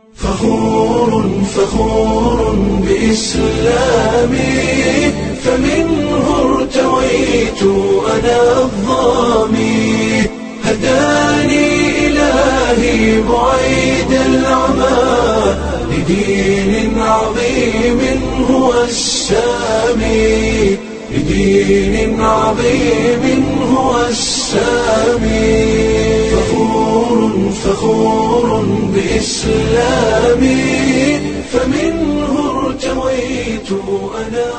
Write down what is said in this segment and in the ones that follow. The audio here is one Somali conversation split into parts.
فخور فخور بإسلامي فمنه ارتويت أنا الظامي هداني إلهي بعيد العمى لدين عظيم هو السامي لدين عظيم هو السامي فخور فخور بإسلامي فمنه ارتويت أنا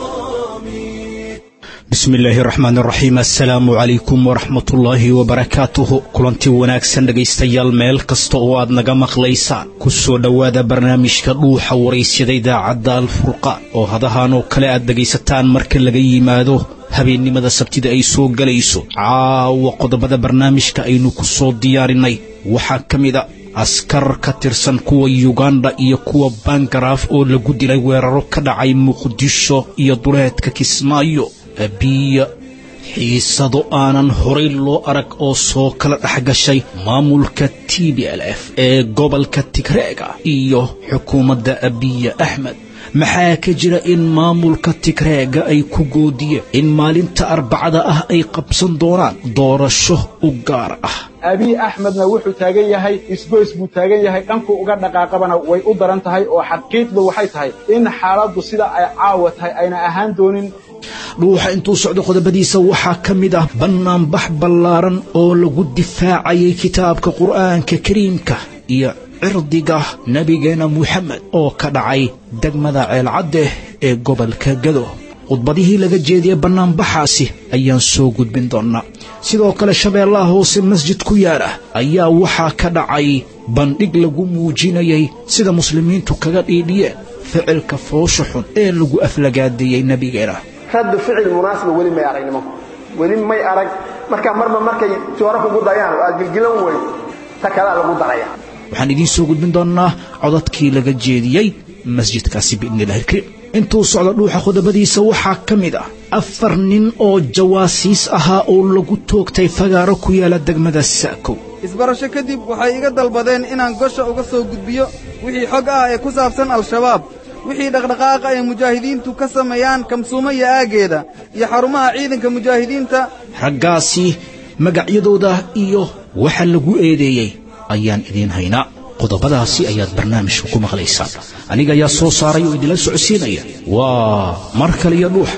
الظامي bismi illaahi raxmaan raxiim assalaamu calaykum waraxmatullaahi wabarakaatuhu kulanti wanaagsan dhegaystayaal meel kasta oo aad naga maqlaysaan ku soo dhowaada barnaamijka dhuuxa waraysyada idaacadda alfurqaan oo hadahan oo kale aad dhegaysataan marka laga yimaado habeennimada sabtida ay soo gelayso caawa qodobada barnaamijka aynu ku soo diyaarinay waxaa ka mid a askar ka tirsan kuwa yuganda iyo kuwa bangaraaf oo lagu dilay weeraro ka dhacay muqdisho iyo duleedka kismaayo abiya xiisado aanan horay loo arag oo soo kala dhex gashay maamulka t b l f ee gobolka tigreega iyo xukuumadda abiya axmed maxaa ka jira in maamulka tigreega ay ku goodiyeen in maalinta arbacada ah ay qabsan doonaan doorasho u gaar ah abiy axmedna wuxuu taagan yahay isgoys buu taagan yahay dhankuu uga dhaqaaqabana way u daran tahay oo xaqiiqdu waxay tahay in xaaladdu sida ay caawa tahay ayna ahaan doonin dhuuxa intuu socdo qodobadiisa waxaa ka mid ah bannaanbax ballaaran oo lagu difaacayay kitaabka qur'aanka kariimka iyo cirdiga nebigeena muxamed oo ka dhacay degmada ceelcadde ee gobolka gado khudbadihii laga jeediyey bannaanbaxaasi ayaan soo gudbin doonnaa sidoo kale shabeellaha hoose masjid ku yaala ayaa waxaa ka dhacay bandhig lagu muujinayay sida muslimiintu kaga dhiidhiyeen ficilka foosha xun ee lagu aflagaadeeyey nebigeena raddu ficil munaasiba weli may arag nimanku weli may arag marka marba markay joora kugu dayaan oo aad gilgilan weyn ta kalea lagu daraya waxaan idiin soo gudbin doonnaa codadkii laga jeediyey masjidkaasi biidnillahi ilkariim intuu socdo dhuuxa qodobadiisa waxaa ka mid ah afar nin oo jawaasiis ahaa oo lagu toogtay fagaaro ku yaala degmada sa'kow isbarasho kadib waxay iga dalbadeen inaan gosha uga soo gudbiyo wixii xog ah ee ku saabsan al-shabaab wixii dhaqdhaqaaqa ay mujaahidiintu ka sameeyaan kamsuumo iyo aaggeeda iyo xarumaha ciidanka mujaahidiinta raggaasi magacyadooda iyo waxa lagu eedeeyey ayaan idiin haynaa qodobadaasi ayaad barnaamijka ku maqlaysaan aniga ayaa soo saaray oo idinla socodsiinaya waa mar kale iyo dhuuxa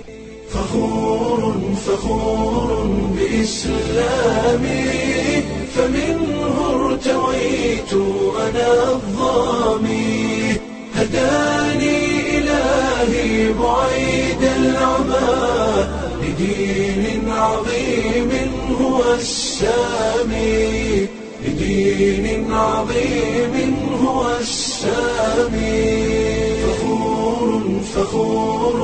فخور فخور بإسلامي فمنه ارتويت أنا الظامي هداني إلهي بعيد العمى لدين عظيم هو السامي لدين عظيم هو السامي فخور فخور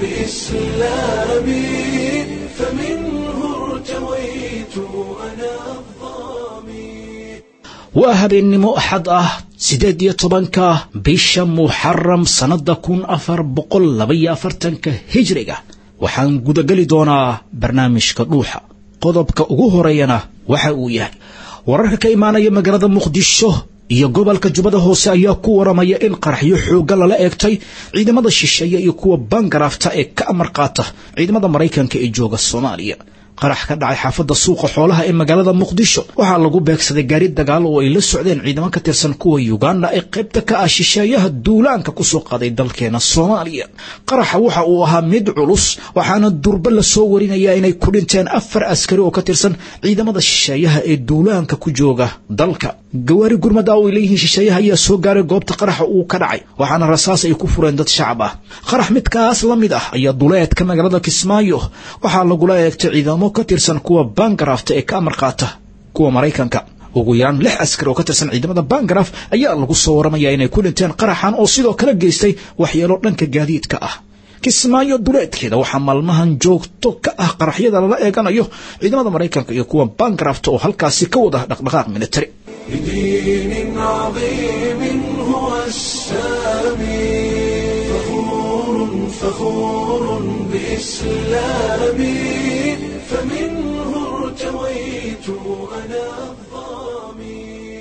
بإسلامي فمنه ارتويت أنا الظامي waa habeennimo axad ah siddeed iyo tobanka bisha muxaram sannadda kun afar boqol labaiyo afartanka hijriga waxaan gudageli doonaa barnaamijka dhuuxa qodobka ugu horeeyana waxa uu yahay wararka ka imaanaya magaalada muqdisho iyo gobolka jubbada hoose ayaa ku waramaya in qaraxyo xoogga lala eegtay ciidamada shisheeye iyo kuwa bangaraafta ee ka amar qaata ciidamada maraykanka ee jooga soomaaliya qarax ka dhacay xaafadda suuqa xoolaha ee magaalada muqdisho waxaa lagu beegsaday gaari dagaal oo ay la socdeen ciidamo ka tirsan kuwa yuganda ee qaybta ka ah shisheeyaha duulaanka ku soo qaaday dalkeena soomaaliya qaraxa waxa uu ahaa mid culus waxaana durba la soo warinayaa inay ku dhinteen afar askari oo ka tirsan ciidamada shisheeyaha ee duulaanka ku jooga dalka gawaari gurmada oo ay leeyihiin shisheeyaha ayaa soo gaaray goobta qaraxa uu ka dhacay waxaana rasaas ay ku fureen dad shacab ah qarax midkaas la mid ah ayaa duleedka magaalada kismaayo waxaa lagula eegtay ciidamo ka tirsan kuwa bangaraafta ee ka amar qaata kuwa maraykanka ugu yaraan lix askari oo ka tirsan ciidamada bangaraaf ayaa lagu soo waramayaa inay ku dhinteen qaraxan oo sidoo kale geystay waxyeelo dhanka gaadiidka ah kismaayo duleedkeeda waxaa maalmahan joogto ka ah qaraxyada lala eeganayo ciidamada maraykanka iyo kuwa bangaraafta oo halkaasi ka wada dhaqdhaqaaq militari لدين عظيم هو السامي فخور فخور بإسلامي فمنه ارتويت أنا الظامي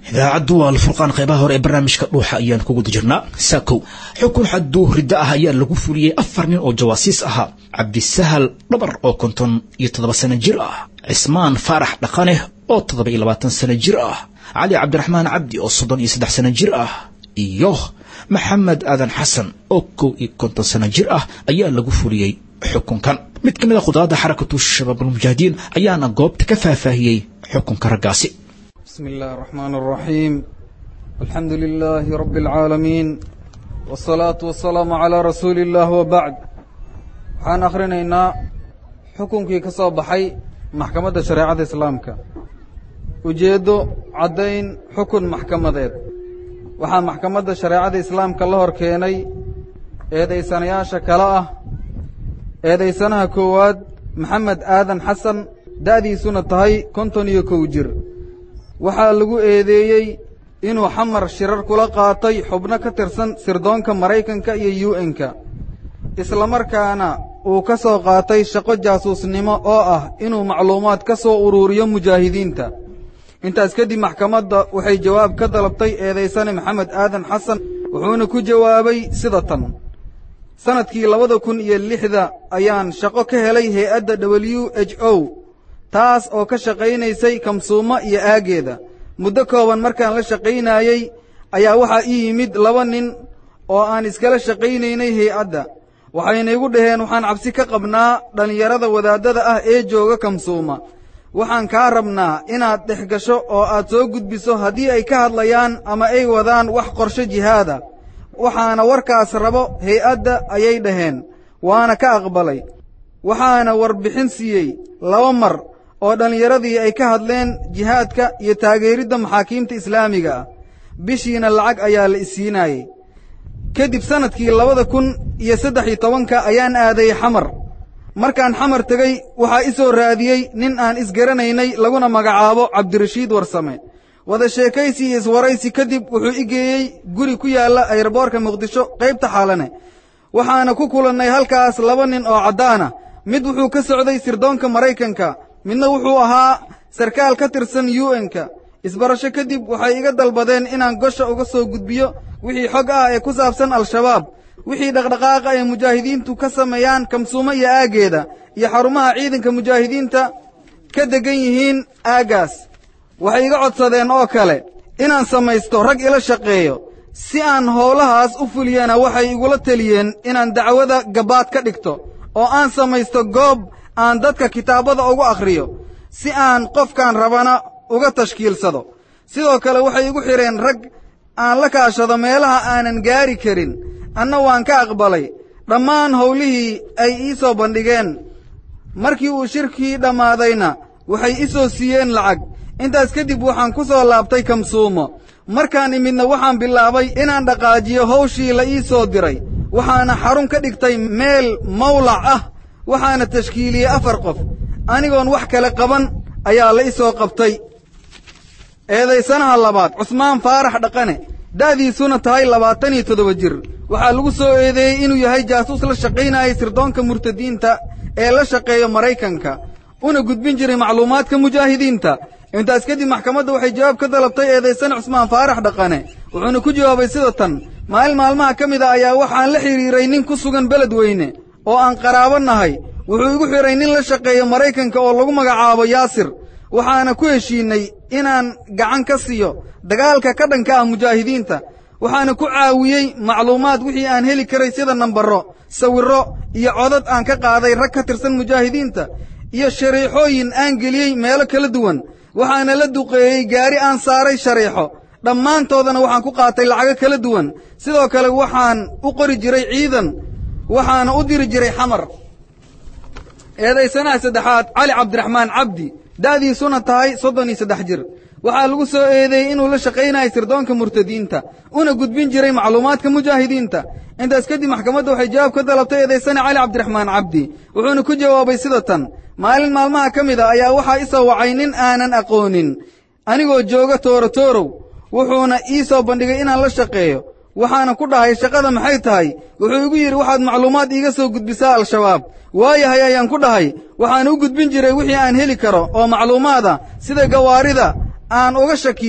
idaacaddu waa alfurqaan qaybaha hore ee barnaamijka dhuuxa ayaan ku guda jirnaa saakow xukun xaduu riddo ah ayaa lagu fuliyey afar nin oo jawaasiis ahaa cabdisahal dhabar oo konton iyo toddoba sano jir ah cismaan faarax dhaqane oo toddoba iyo labaatan sano jir ah cali cabdiraxmaan cabdi oo soddon iyo saddex sano jir ah iyo maxamed aadan xasan oo kow iyo konton sano jir ah ayaa lagu fuliyey xukunkan mid ka mid a khudaadda xarakatu shabaabulmujaahidiin ayaana goobta ka faahfaahiyey xukunka raggaasi بسم الله الرحمن الرحيم الحمد لله رب العالمين والصلاة والسلام على رسول الله وبعد waxaan akhrinaynaa xukunkii ka soo baxay maxkamadda shareecada islaamka ujeeddo caddayn xukun maxkamadeed waxaa maxkamadda shareecada islaamka la hor keenay eedaysanayaasha kale ah eedaysanaha koowaad maxamed aadan xasan da'diisuna tahay konton iyo kow jir waxaa lagu eedeeyey inuu xamar shirar kula qaatay xubno ka tirsan sirdoonka maraykanka iyo u n-ka islamarkaana uu ka soo qaatay shaqo jaasuusnimo oo ah inuu macluumaad ka soo uruuriyo mujaahidiinta intaas kadib maxkamadda waxay jawaab ka dalabtay eedaysane maxamed aadan xasan wuxuuna ku jawaabay sida tan sannadkii labada kun iyo lixda ayaan shaqo ka helay hay-adda w h o taas oo ka shaqaynaysay kamsuumo iyo aaggeeda muddo kooban markaan la shaqaynaayey ayaa waxaa ii yimid laba nin oo aan iskala shaqaynaynay hay-adda waxayna igu dhaheen waxaan cabsi ka qabnaa dhallinyarada wadaaddada ah ee jooga kamsuuma waxaan kaa rabnaa inaad dhex gasho oo aad soo gudbiso haddii ay ka hadlayaan ama ay wadaan wax qorshe jihaada waxaana warkaas rabo hay-adda ayay dhaheen waana ka aqbalay waxaana warbixin siiyey laba mar oo dhallinyaradii ay ka hadleen jihaadka iyo taageeridda maxaakiimta islaamiga ah bishiina lacag ayaa la isiinaayey kadib sannadkii labada kun iyo saddex iyo tobanka ayaan aaday xamar markaan xamar tegey waxaa i soo raadiyey nin aan isgaranaynay laguna magacaabo cabdirashiid warsame wada sheekaysi iyo iswaraysi kadib wuxuu i geeyey guri ku yaalla ayroboorka muqdisho qaybta xaalane waxaana ku kulannay halkaas laba nin oo caddaana mid wuxuu ka socday sirdoonka maraykanka midna wuxuu ahaa sarkaal ka tirsan u n-ka isbarasho kadib waxay iga dalbadeen inaan gosha uga soo gudbiyo wixii xog ah ee ku saabsan al-shabaab wixii dhaqdhaqaaqa ay mujaahidiintu ka sameeyaan kamsuumo iyo aaggeeda iyo xarumaha ciidanka mujaahidiinta ka deggan yihiin aaggaas waxay iga codsadeen oo kale inaan samaysto rag ila shaqeeyo si aan howlahaas u fuliyana waxay igula teliyeen inaan dacwada gabbaad ka dhigto oo aan samaysto goob aan dadka kitaabada ugu akhriyo si aan qofkaan rabana uga tashkiilsado sidoo kale waxay igu xidheen rag aan la kaashado meelaha aanan gaari karin anna waan ka aqbalay dhammaan howlihii ay ii soo bandhigeen markii uu shirkii dhammaadayna waxay i soo siiyeen lacag intaas kadib waxaan ku soo laabtay kamsuumo markaan imidna waxaan bilaabay inaan dhaqaajiyo hawshii la ii soo diray waxaana xarun ka dhigtay meel mawlac ah waxaana tashkiiliyey afar qof anigoon wax kale qaban ayaa la i soo qabtay eedaysanaha labaad cusmaan faarax dhaqane da'diisuna tahay labaatan iyo toddoba jir waxaa lagu soo eedeeyey inuu yahay jaasuus la shaqaynayay sirdoonka murtadiinta ee la shaqeeya maraykanka una gudbin jiray macluumaadka mujaahidiinta intaas kadib maxkamadda waxay jawaab ka dalabtay eedaysane cusmaan faarax dhaqane wuxuuna ku jawaabay sida tan maalin maalmaha ka mid a ayaa waxaan la xidhiiray nin ku sugan beled weyne oo aan qaraabo nahay wuxuu igu xidhay nin la shaqeeya maraykanka oo lagu magacaabo yaasir waxaana ku heshiinnay inaan gacan ka siiyo dagaalka ka dhanka ah mujaahidiinta waxaana ku caawiyey macluumaad wixii aan heli karay sida nambarro sawirro iyo codad aan ka qaaday rag ka tirsan mujaahidiinta iyo shariixooyin aan geliyey meelo kala duwan waxaana la duqeeyey gaari aan saaray shariixo dhammaantoodana waxaan ku qaatay lacago kala duwan sidoo kale waxaan u qori jiray ciidan waxaana u diri jiray xamar eedaysanaha saddexaad cali cabdiraxmaan cabdi da'diisuna tahay soddon iyo saddex jir waxaa lagu soo eedeeyey inuu la shaqaynayay sirdoonka murtadiinta una gudbin jiray macluumaadka mujaahidiinta intaas kadib maxkamadda waxay jawaab ka dalabtay eedaysane cali cabdiraxmaan cabdi wuxuuna ku jawaabay sida tan maalin maalmaha ka mid a ayaa waxaa i soo wacay nin aanan aqoonin anigoo jooga toorotorow wuxuuna ii soo bandhigay inaan la shaqeeyo waxaana ku dhahay shaqada maxay tahay wuxuu igu yidhi waxaad macluumaad iiga soo gudbisaa al-shabaab waayahay ayaan ku dhahay waxaan u gudbin jiray wixii aan heli karo oo macluumaada sida gawaarida aan uga shakiyo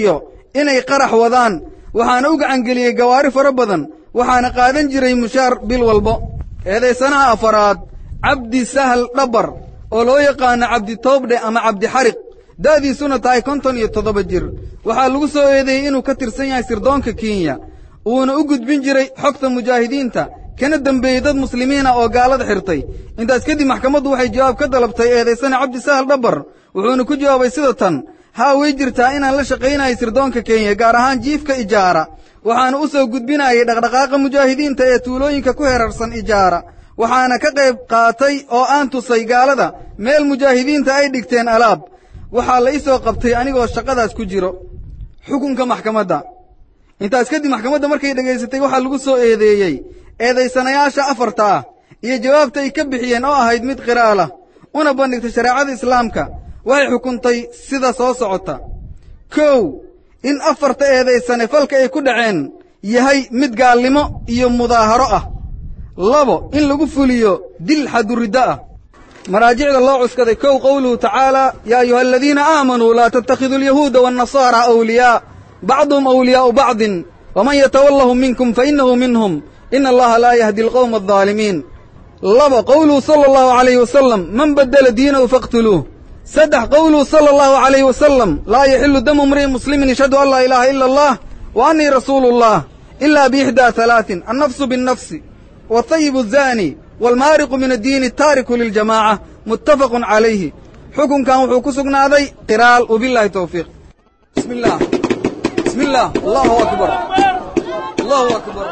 inay qarax wadaan waxaana u gacangeliyey gawaari fara badan waxaana qaadan jiray mushaar bil walbo eedaysanaha afaraad cabdi sahal dhabar oo loo yaqaano cabdi toobdhe ama cabdi xariq da'diisuna tahay konton iyo toddoba jir waxaa lagu soo eedeeyey inuu ka tirsan yahay sirdoonka kenya uuna u gudbin jiray xogta mujaahidiinta kana dembeeyey dad muslimiina oo gaalada xirtay intaas kadib maxkamaddu waxay jawaab ka dalabtay eedaysana cabdi sahal dhabar wuxuuna ku jawaabay sida tan haa way jirtaa inaan la shaqaynayay sirdoonka kenya gaar ahaan jiifka ijaara waxaana u soo gudbinayay dhaqdhaqaaqa mujaahidiinta ee tuulooyinka ku herarsan ijaara waxaana ka qayb qaatay oo aan tusay gaalada meel mujaahidiinta ay dhigteen alaab waxaa la ii soo qabtay anigoo shaqadaas ku jiro xukunka maxkamadda intaas kadib maxkamadda markay dhegaysatay waxaa lagu soo eedeeyey eedaysanayaasha afarta ah iyo jawaabta ay ka bixiyeen oo ahayd mid qiraalah una bandhigtay shareecada islaamka waxay xukuntay sida soo socota kow in afarta eedaysane falka ay ku dhaceen yahay mid gaalnimo iyo mudaaharo ah labo in lagu fuliyo dil xaduriddo ah maraajicda loo cuskaday kow qowluhu tacaala yaa ayuha aladiina aamanuu laa tattakhiduu alyahuuda waannasaara awliyaa bacduhum awliyaa'u bacdin waman yatawallahum minkum fainnahu minhum ina allaha laa yahdi alqowma aldaalimiin laba qowluhu sala allahu calayhi wasalam man baddela diinahu faqtuluuh saddex qowluhu sala allahu calayhi wasalam laa yaxilu damu mri'in muslimin yashhadu an laa ilaaha ila allah wa annii rasuulu llah ilaa biixdaa halaatin annafsu binnafsi والطيب الزاني والمارق من الدين التارك للجماعة متفق عليه حكم كان وحو كسقناضي قرال وبالله توفيق بسم الله بسم الله الله أكبر الله أكبر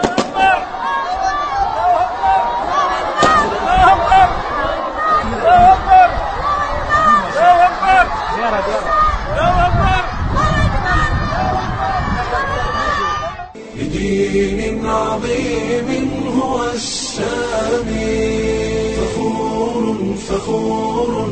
بدين عظيم هو السامي فخور فخور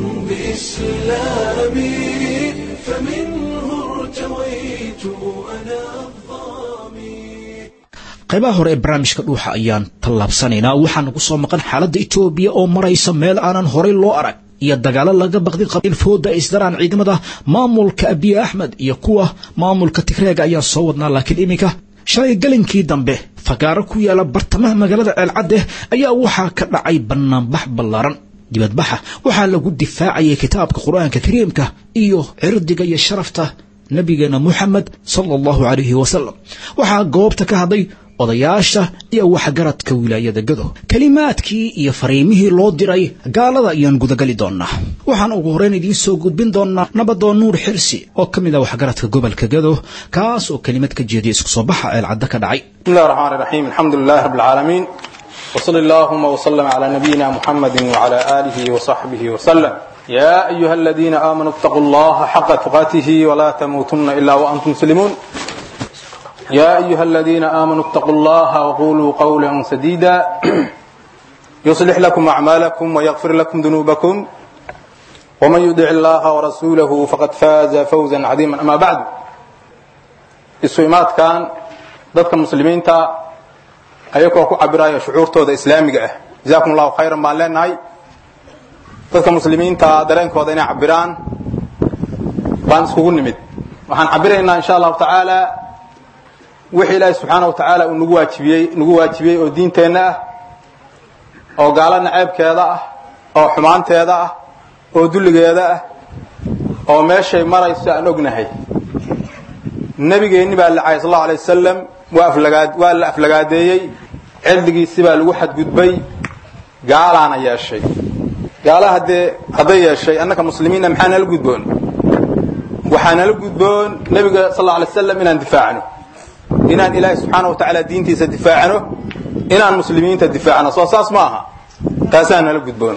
بإسلامي فمنه ارتويت أنا الظامي qaybaha hore ee barnaamijka dhuuxa ayaan tallaabsanaynaa waxaana ku soo maqan xaaladda etoobiya oo maraysa meel aanan horay loo arag iyo dagaalo laga baqdin qabiil fooda ay isdaraan ciidamada maamulka abiy axmed iyo kuwa maamulka tigreega ayaa soo wadnaa laakiin iminka shalay gelinkii dambe fagaaro ku yaala bartamaha magaalada ceelcadde ayaa waxaa ka dhacay bannaanbax ballaaran dibadbaxa waxaa lagu difaacayay kitaabka qur-aanka kariimka iyo cirdiga iyo sharafta nabigeena moxamed sala allahu calayhi wasalam waxaa goobta ka hadlay odayaasha iyo waxgaradka wilaayada gado kelimaadkii iyo fariimihii loo diray gaalada ayaan gudagali doonnaa waxaan ugu horreyn idiin soo gudbin doonnaa nabadoon nuur xirsi oo ka mid ah waxgaradka gobolka gado kaas oo kelimad ka jeediya isku soo baxa ceelcaddo ka dhacay بسم الله الرحمن الرحيم الحمد لله رب العالمين وصلى اللهم وسلم على نبينا محمد وعلى آله وصحبه وسلم يا أيها الذين آمنوا اتقوا الله حق تقاته ولا تموتن إلا وأنتم مسلمون يا أيها الذين آمنوا اتقوا الله وقولوا قولا سديدا يصلح لكم أعمالكم ويغفر لكم ذنوبكم ومن يدع الله ورسوله فقد فاز فوزا عظيما أما بعد isuimaad kan dadka muslimiinta ayagoo ku cabiraya shucuurtooda islaamiga ah jazakum allahu khayran baan leenahay dadka muslimiinta dareenkooda inay cabiraan baan iskugu nimid waxaan cabiraynaa insha allahu tacaala wixii ilaahi subxaana wa tacaala uu nagu waajibiyey nagu waajibiyey oo diinteenna ah oo gaalo naceebkeeda ah oo xumaanteeda ah oo dulligeeda ah oo meeshay marayso aan ognahay nabigeenni baa lacay sal allau alay wasalam waa aflagaad waa la aflagaadeeyey cildigiisi baa lagu xadgudbay gaalaana yeeshay gaala haddee hadday yeeshay annaka muslimiinna maxaa nala gudboon waxaa nala gudboon nebiga sal alla alay wasalam inaan difaacno inaan ilaahay subxaana wa tacaala diintiisa difaacno inaan muslimiinta difaacno soo saas ma aha taasaa nala gudboon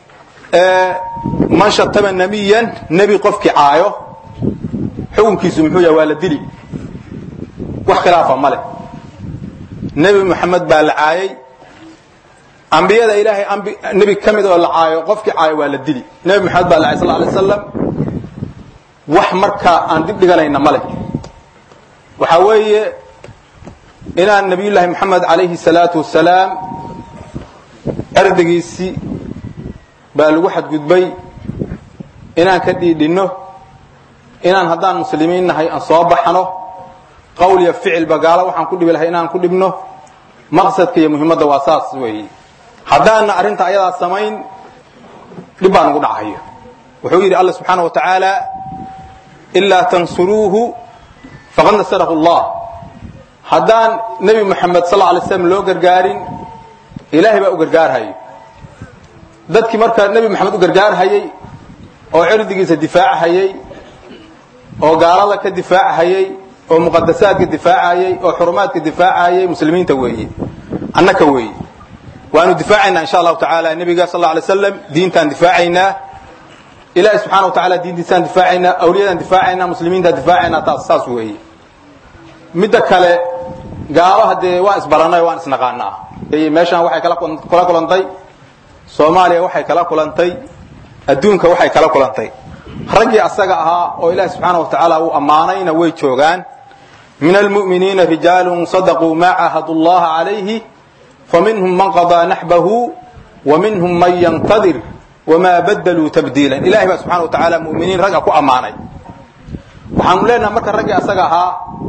man shatama nebiyan nebi qofkii caayo xukunkiisu muxuu yahay waa la dili wax khilaafa ma leh nebi moxamed baa la caayay ambiyada ilaahay nebi ka mid oo la caayo qofkii caayo waa la dili nebi moxamed baa la caay sal alay wasalam wax markaa aan dib dhiganayna ma leh waxaa weeye inaan nabiyullaahi moxamed calayhi salaatu wasalaam erdigiisii baa lagu xadgudbay inaan ka dhiidhinno inaan haddaan muslimiin nahay aan soo baxno qowl iyo ficilba gaalo waxaan ku dhibi lahay inaan ku dhibno maqsadka iyo muhiimadda waa saas weeye haddaana arrinta ayadaa samayn dhib baa nagu dhacayo wuxuu yidhi alla subxaana wa tacaala ilaa tansuruuhu faqad nasarahu allah haddaan nebi moxamed sal alay slam loo gargaarin ilaahay baa u gargaarhayo dadkii marka nebi moxamed u gargaarhayey oo cirdigiisa difaachayey oo gaalada ka difaachayey oo muqadasaadka difaacayey oo xurumaadka difaacayey muslimiinta weeye annaka weeye waanu difaacaynaa insha allahu tacaala nebiga sal alay slam diintaan difaacaynaa ilahi subxana wa taala diintiisaan difaacaynaa awliyadaan difaacaynaa muslimiintaan difaacaynaa taas saas weeye midda kale gaalo haddee waan isbarannay waan isnaqaanaa meeshaan waxay kala kulantay soomaaliya waxay kala kulantay adduunka waxay kala kulantay raggii asaga ahaa oo ilaahi subxaana wa tacaala uu ammaanayna way joogaan min almu'miniina rijaalun sadaquu maa caahadu llaha calayhi faminhum man qadaa naxbahu wa minhum man yantadir wamaa badaluu tabdiilan ilahay baa subxana wa tacaala mu'miniin ragga ku ammaanay waxaanu leenaha marka raggii asaga ahaa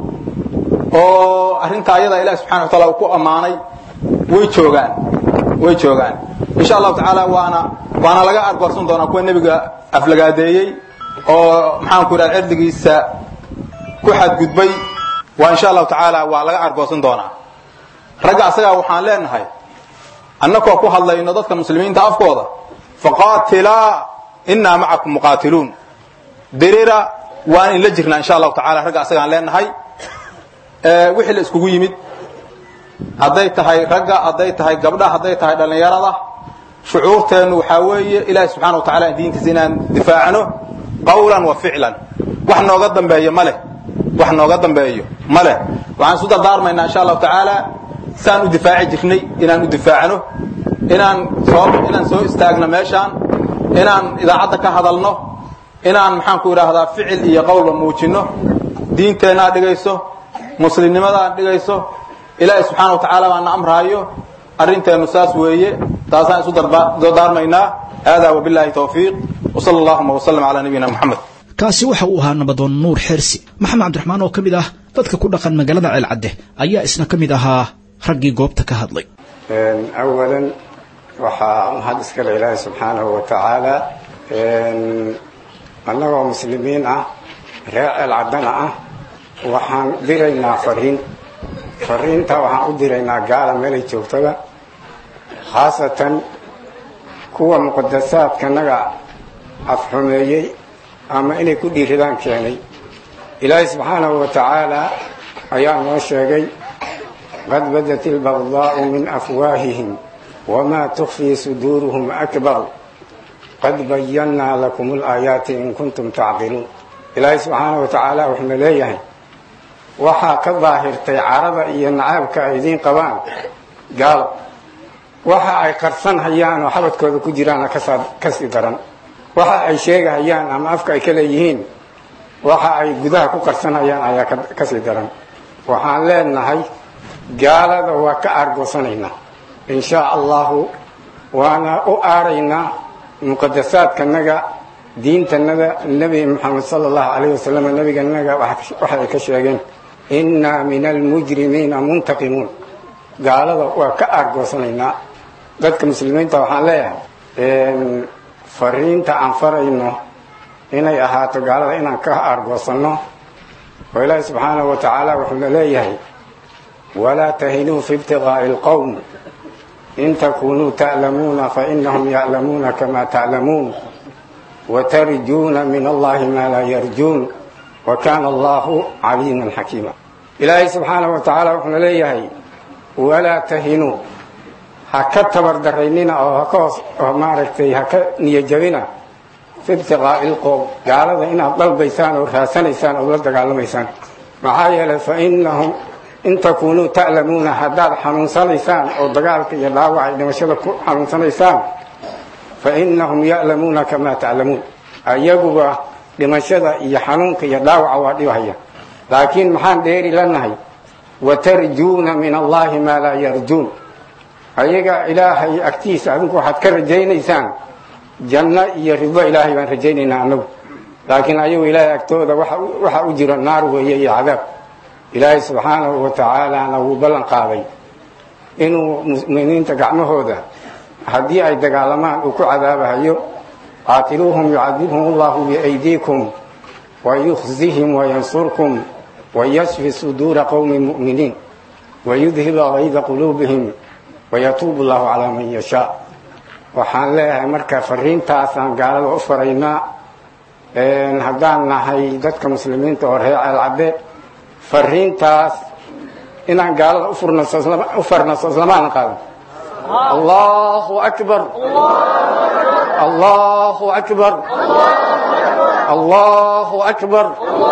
oo arrinta ayada ilahi subxana wa taala uu ku ammaanay way joogaan way joogaan insha allahu tacaala waana waana laga argoorsan doonaa kuwa nebiga aflagaadeeyey oo maxaanku idhaha cirdigiisa ku xadgudbay waa insha allahu tacaala waa laga argoorsan doonaa ragga asagaa waxaan leenahay annakoo ku hadlayno dadka muslimiinta afkooda faqaatilaa innaa macakum muqaatiluun dirira waan inla jirnaa insha allahu tacala ragga asagaan leenahay wixii la iskugu yimid hadday tahay ragga hadday tahay gabdha hadday tahay dhallinyarada shucuurteennu waxaa weeye ilaahi subxana wa tacala diintiisa inaan difaacno qawlan wa ficlan wax nooga dambeeyo ma leh wax nooga dambeeyo ma leh waxaan isu dardaarmaynaa insha allahu tacaala saan u difaaci jirnay inaan u difaacno inaan soo inaan soo istaagno meeshaan inaan idaacadda ka hadalno inaan maxaanku idhaahdaa ficil iyo qowlba muujinno diinteenna aad dhigayso muslimnimada aad dhigayso ilaahi subxaana wa tacaala baana amraayo arrinteennu saas weeye taasaan isu dardaarmaynaa haadaa wabillahi tawfiiq wsala allahuma wslm calaa nabiyina moxamed kaasi waxa uu ahaa nabadoon nuur xersi maxamed cabdiraxmaan oo ka mid ah dadka ku dhaqan magaalada ceelcadde ayaa isna ka mid ahaa raggii goobta ka hadlay awalan waxaa mahad iskale ilaahi subxaanahu wa tacaala annagoo muslimiin ah reer ceelcaddana ah waxaan diraynaa fariin fariinta waxaan u diraynaa gaala meelay joogtada khaasatan kuwa muqadasaadkanaga afxumeeyey ama inay ku dhiiradaan keenay ilaahay subxaanahu wa tacaala ayaa noo sheegay qad badat ilbagdaau min afwaahihim wamaa tukfii suduuruhum akbar qad bayannaa lakum alaayaati in kuntum tacqiluun ilaahay subxaanahu wa tacaala wuxuuna leeyahay waxaa ka daahirtay carada iyo nacaabka ay idiin qabaan gaalo waxa ay qarsan hayaan oo xabadkooda ku jiraana kasii daran waxa ay sheegahayaan ama afka ay ka leeyihiin waxa ay gudaha ku qarsanhayaan ayaa kasii daran waxaan leenahay gaalada waa ka aargoosanaynaa in shaa allahu waana u aaraynaa muqadasaadkanaga diintanada nebi moxamed sala allahu calayh wasalam nebiganaga waxa ay ka sheegeen innaa min almujrimiina muntaqimuun gaalada waa ka aargoosanaynaa dadka muslimiinta waxaan leeyahay fariinta aan farayno inay ahaato gaalada inaan ka aargoosanno oo ilaahi subxaanahu wa tacaala wuxuuna leeyahay walaa tahinuu fi ibtiqaa'i alqowm in takunuu ta'lamuuna fainahum ya'lamuuna kama ta'lamuun watarjuuna min allahi maa laa yarjuun wa kaana allahu caliiman xakiima ilaahay subxaanahu wa tacaala wuxuuna leeyahay walaa tahinuu ha ka tabardaraynina oo haka hoos oo maaragtay ha ka niyajabina fi ibtiqaa'i ilqowm gaalada inaad dalbaysaan oo raasanaysaan ood la dagaalamaysaan maxaa yeelay fa inahum in takunuu ta'lamuuna haddaad xanuunsanaysaan oo dagaalka iyo dhaawaca iyo dhimashada ku xanuunsanaysaan fa inahum ya'lamuuna kamaa ta'lamuun ayaguba dhimashada iyo xanuunka iyo dhaawaca waa dhibhaya laakiin maxaan dheeri lanahay watarjuuna min allahi maa laa yarjuun ayaga ilaahay agtiisa adinku waxaad ka rajaynaysaan janno iyo ribo ilaahay baan rajaynaynaa annagu laakiin ayagu ilaahay agtooda waxa u jiro naar weeye iyo cadaab ilaahay subxaanahu wa tacaalana wuu ballan qaaday inuu mu'miniinta gacmahooda haddii ay dagaalamaan uu ku cadaabahayo qaatiluuhum yucadibhum allahu biaydiikum wayukhzihim wayansurkum wayashfi suduura qowmi mu'miniin wayudhiba gayda quluubihim wayatuubu allahu calaa man yashaa waxaan leeyahay marka fariintaasaan gaalada u faraynaa haddaan nahay dadka muslimiinta oo reer ceelcadde fariintaas inaan gaalada u farno soslamaana qaadan allahu akbar allahu akbar allahu akbar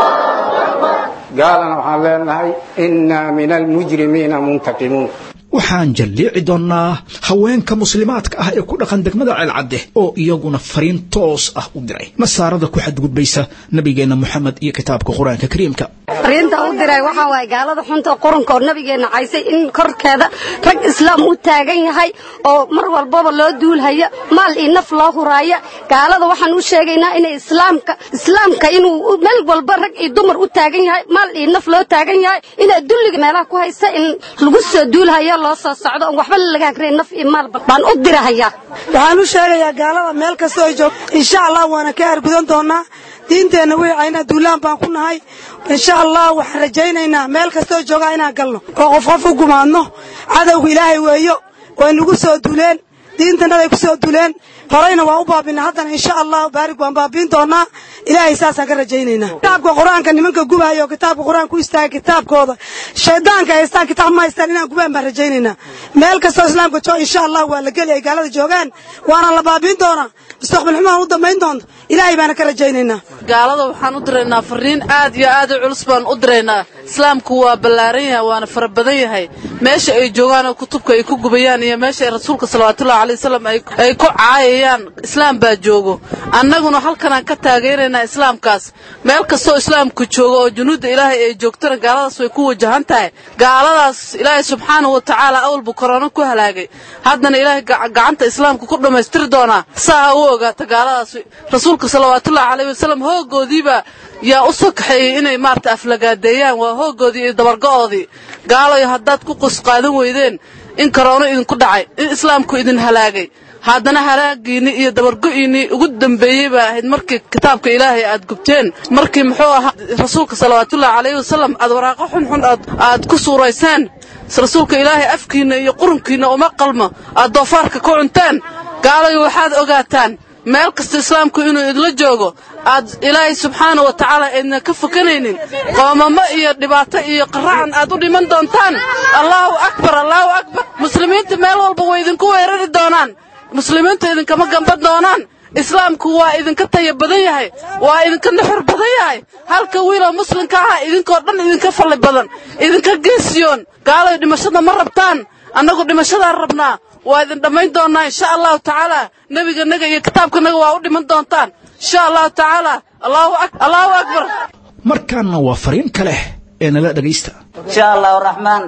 gaalana waxaan leenahay inaa min almujrimiina muntaqimuun waxaan jalliici doonnaa haweenka muslimaadka ah ee ku dhaqan degmada ceelcadde oo iyaguna fariin toos ah u diray masaarada ku xadgudbaysa nabigeenna moxamed iyo kitaabka qur-aanka kariimka fariinta u diray waxaa waaye gaalada xunta quranka oo nabigeenna caysay in korkeeda rag islaam u taagan yahay oo mar walbaba loo duulhaya maal iyo naf loo huraaya gaalada waxaan u sheegaynaa inay islaamka islaamka inuu meel walba rag iyo dumar u taagan yahay maal iyo naf loo taagan yahay inaa dulliga meelaha ku haysa in lagu soo duulhaya loo soo socdo on waxba laga hagrayn naf iyo maal baan u dirahayaa waxaan u sheegayaa gaalada meel kastoo ay joogto insha allah waana ka argudan doonaa diinteenna wixayna duulaan baan ku nahay insha allah waxaan rajaynaynaa meel kastoo joogaa inaan galno oo qof qof u gumaadno cadowga ilaahay weeyo way nagu soo duleen diintanaday ku soo duleen horeyna waa u baabina haddana insha allah baarig waan baabiin doonaa ilaahay saasaan ka rajaynaynaa kitaabka qur-aanka nimanka gubaayo oo kitaabka qur-aan ku istaaga kitaabkooda shaydaanka haystaan kitaab ma haystaan inaan gubaan baan rajaynaynaa meel kastoo islaamka jooga insha allah waa la geli ay gaalada joogaan waana la baabiin doonaa mustaqbal xumaan u dambayn doonto ilaahay baana ka rajaynaynaa gaalada waxaan u diraynaa fariin aad iyo aad u culus baan u diraynaa islaamku waa ballaaran yahay waana fara badan yahay meesha ay joogaanoo kutubka ay ku gubayaan iyo meesha ay rasuulka salawaatullahi alay wasalam ay ku caayayaan islaam baa joogo annaguna halkanaan ka taageeraynaa islaamkaas meel kastoo islaamku joogo oo junuudda ilaahay ay joogtana gaaladaas way ku wajahan tahay gaaladaas ilaahay subxaanahu wa tacaala awalbu korona ku halaagay haddana ilaahay gacanta islaamka ku dhammaystiri doonaa saa ha u ogaata gaaladaas rasuulka salawaatullahi calayh wasalam hoogoodiiba yaa u soo kaxeeyey inay maarata aflagaadeeyaan waa hoogoodii iyo dabargo'oodii gaalayo haddaad ku qus qaadan weydeen in koroono idinku dhacay in islaamku idin halaagay haddana halaagiinni iyo dabargo'iinnii ugu dambeeyey baa ahayd markii kitaabka ilaahay aad gubteen markii muxuu ahaa rasuulka salawaatullahi calayhi wasalam aad waraaqo xunxun aad ku suurayseen rasuulka ilaahay afkiinna iyo qurunkiinna uma qalmo aad doofaarka ku cunteen gaalayo waxaad ogaataan meel kasta islaamku inuu idla joogo aad ilaahay subxaana wa tacaala aydna ka fokanaynin qoomamo iyo dhibaato iyo qaracan aad u dhiman doontaan allaahu akbar allaahu akbar muslimiinta meel walba way idinku weerari doonaan muslimiintu idinkama gamban doonaan islaamku waa idinka taya badan yahay waa idinka nuxur badan yahay halka wiiloo muslimka ah idinkoo dhan idinka falli badan idinka geesiyoon gaalayo dhimashada ma rabtaan annagu dhimashadaan rabnaa waa idin dhammayn doonnaa insha allahu tacaala nebiganaga iyo kitaabkanaga waa u dhiman doontaan insha allahu tacaala allahu akbar markaana waa fariin kale ee nala dhegaysta insha allahu raxmaan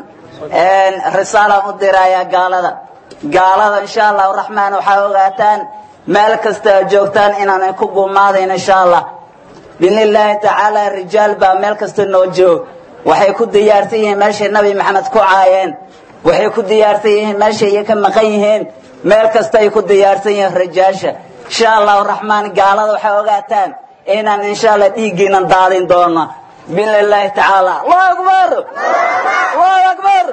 risaalaan u dirayaa gaalada gaalada insha allahu raxmaan waxaa ogaataan meel kasta aad joogtaan inaanan ku gumaadayn insha allah biidnillaahi tacaala rijaal baa meel kasta noo joog waxay ku diyaarsan yihiin meeshay nabi maxamed ku caayeen waxay ku diyaarsan yihiin meeshay iyo ka maqan yihiin meel kasta ay ku diyaarsan yihiin rijaasha insha allahu raxmaan gaalada waxay ogaataan inaan insha allah dhiiggiinan daadin doono biidnillaahi tacaala allahu akbar allahu akbar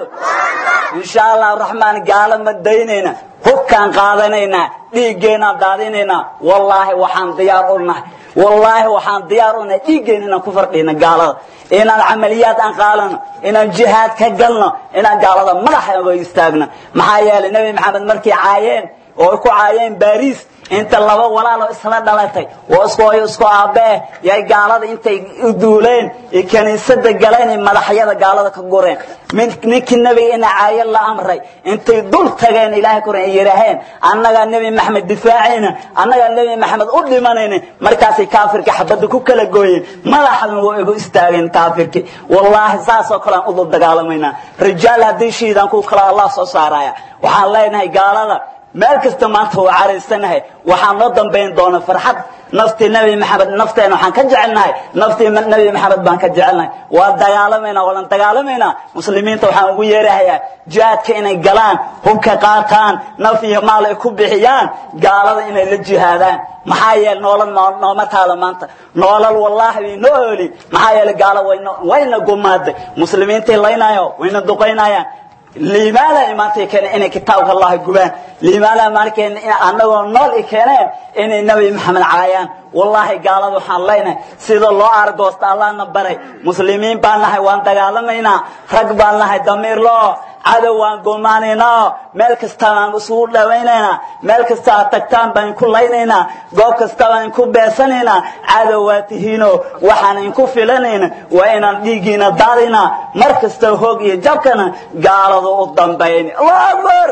insha allahu raxmaan gaalo ma daynayna hubkaan qaadanaynaa dhiiggeenaan daadinaynaa wallaahi waxaan diyaar u nahay wallaahi waxaan diyaar u nahay dhiiggeen inaan ku fardhina gaalada inaan camaliyaad aan qaalano inaan jihaad ka galno inaan gaalada madaxa uga istaagno maxaa yeelay nebi maxamed markay caayeen oo ku caayeen baariis inta laba walaaloo isla dhalatay oo isku hooyo isku aabbee yay gaalada intay u duuleen iyo kiniisada galeen iyo madaxyada gaalada ka gureen ninkii nebiga ina caayo la amray intay dul tageen ilaahay kuran ay yidhaaheen annagaa nebi maxamed difaacayna annagaa nebi maxamed u dhimanayna markaasay kaafirka xabadda ku kala gooyeen madaxdan waa igu istaageen kaafirkii wallaahi saasoo kale aan udul dagaalamaynaa rijaal haddii shiidaan ku kala allah soo saaraya waxaan leenahay gaalada meel kasta maanta waa caraysanahay waxaa noo dambayn doona farxad naftii nebi maxamed nafteena waxaan ka jecelnahay naftii nebi maxamed baan ka jecelnahay waa dagaalamaynaa walan dagaalamaynaa muslimiinta waxaan ugu yeerahayaa jihaadka inay galaan hubka qaataan naf iyo maal ay ku bixiyaan gaalada inay la jihaadaan maxaa yeele noolal nooma taalo maanta noolal wallaahi way noo ooli maxaa yeele gaalo wayna wayna gumaaday muslimiintay laynayo wayna duqaynayaan liimaada imaantay keeneen inay kitaabka allahi gubaan liimaada maalkeen annagoo nool i keeneen inay nebi maxamed caayaan wallaahi gaalada waxaan leynahay sida loo argoosta allahna baray muslimiin baan nahay waan dagaalamaynaa rag baan nahay damiirloo cadow waan gomaanaynaa meel kasta baan isugu dhawaynaynaa meel kasta aad tagtaan baan ku laynaynaa goob kasta baan ku beesanaynaa cadow waa tihiino waxaan inku filanayna waa inaan dhiiggiina daadinaa mar kasta hoog iyo jabkana gaalada u dambayni allahu akbar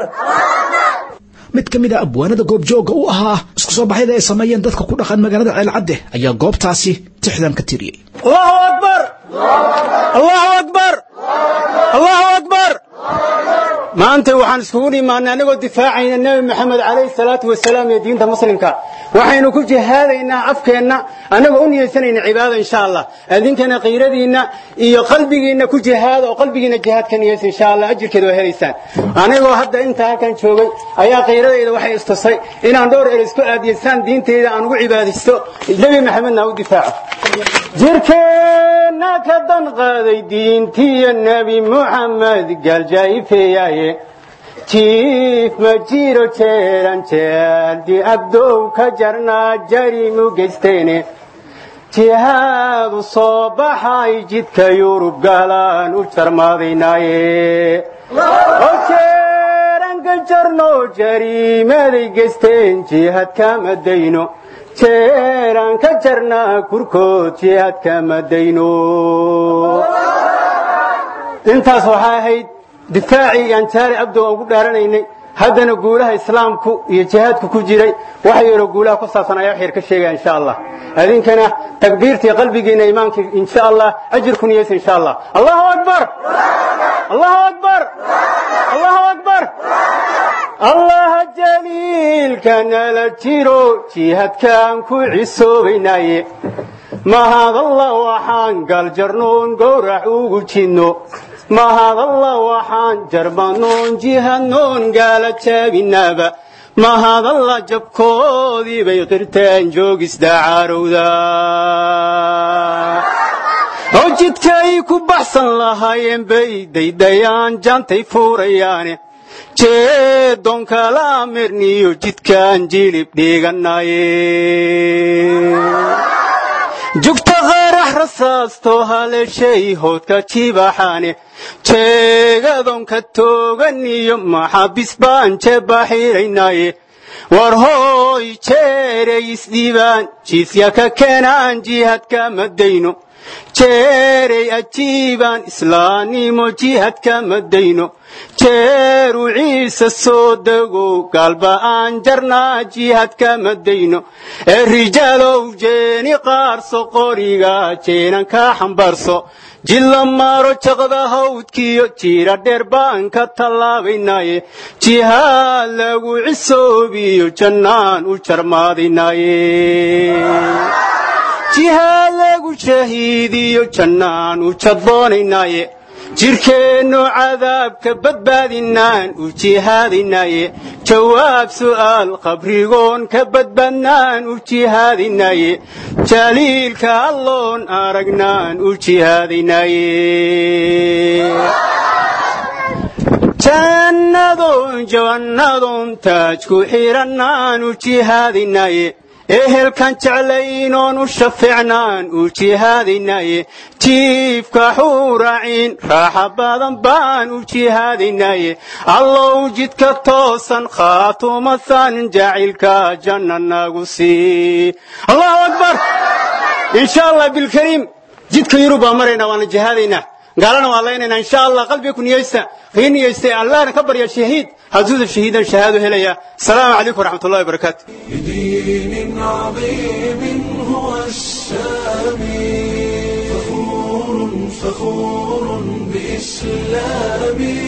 mid ka mid a abwaanada goobjooga u ahaa isku soo baxyada ay sameeyeen dadka ku dhaqan magaalada ceelcadde ayaa goobtaasi tixdan ka tiriyey allahu akbar allahu akbar allahu akbar maanta waxaan iskugu imaanay anagoo difaacayna nebi maxamed calayhi salaatu wasalaam iyo diinta muslimka waxaynu ku jihaadaynaa afkeenna annagoo u niyeysanayna cibaada insha allah idinkana qiiradiinna iyo qalbigiinna ku jihaada oo qalbigiinna jihaad ka niyeysa insha allah ajirkeeda waa helaysaan anigoo hadda inta halkan joogay ayaa qiiradayda waxay istusay inaan dhowr er isku aadiyeysaan diinteyda aan ugu cibaadaysto nebi maxamedna u difaaco jirkeenna ka dan qaaday diintiyo nebi muxamed gaaljaa'ifeeyaaye jiif ma jiro jeeran jeeldi abdow ka jarnaa jarimu geysteene jihaadu soo baxay jidka yurub gaalaan u jarmaadaynaaye oo jeeran ka jarno jariimaday geysteen jihaad kama dayno jeeraan ka jarnaa kurkood jihaad kama dayno intaas waxaa ahayd difaacii iyo anjaari abdo aan ugu dhaaranaynay haddana guulaha islaamku iyo jihaadku ku jiray waxa yeeloo guulaha ku saabsan ayaa xeer ka sheegaya insha allah idinkana takbiirtii qalbigiina imaamkii insha allah ajirku niyeysa insha allah allahu akbar allahu akbar allahu akbar allaha jaliilka nala jiro jihaadkaan ku cisoobaynaaye mahadallah waxaan galjarnoon gowrac ugu jidno mahadallah waxaan jarmanoon jihadnoon gaala jaabinaaba mahadalla jabkoodii bay qirteen joogisdacaarowda oo jidkay ku baxsan lahaayeen bay daydayaan jaantay fuurayaane jeedonkala mirniyo jidkaan jilib dhiiganaye jugta qarax rasaasto haleeshay hoodka jibaxaane jeegadonka toogan iyo maxabis baan jebaxiiraynaaye war hooy jeeray isdhiibaan jiisya ka keenaan jihadka madayno jeeray ajiibaan islaannimo jihadka madayno jeeru ciise soo degow gaalba aan jarnaa jihadka madayno ee rijaalow jeeni qaarso qoriga jeenan ka xambaarso jilla maaro jaqda hawdkiyo jiira dheer baan ka tallaabaynaaye jihaad lagu cisoobiyo jannaan u jarmaadaynaaye jihaad lagu shahiidiyo jannaan u jadboonaynaaye jirkeennu cadaabka badbaadinaan u jihaadinaaye jawaab su'aal qabrigoon ka badbaadnaan u jihaadinaaye jaliilka alloon aragnaan u jihaadinaaye jannadoon jawannadoon taaj ku xidhannaan u jihaadinaaye ehelkan jeclaynoon u shafiicnaan u jihaadinaaye jiifka xuuraciin raaxa badan baan u jihaadinaaye allow jidka toosan khaatumasan jacaylka janna nagu sii allahu akbar insha allah bilkariim jidka yurub baan maraynaa waana jihaadaynaa gaalana waan laynaynaa insha allah qalbiga ku niyeysta kii niyeystay allahna ka barya shahiid haduuda shahiidan shahaado helaya asalaamu calaykum waraxmat ullahi wabarakaatu بدين عظيم هو السامي فخور فخور بإسلامي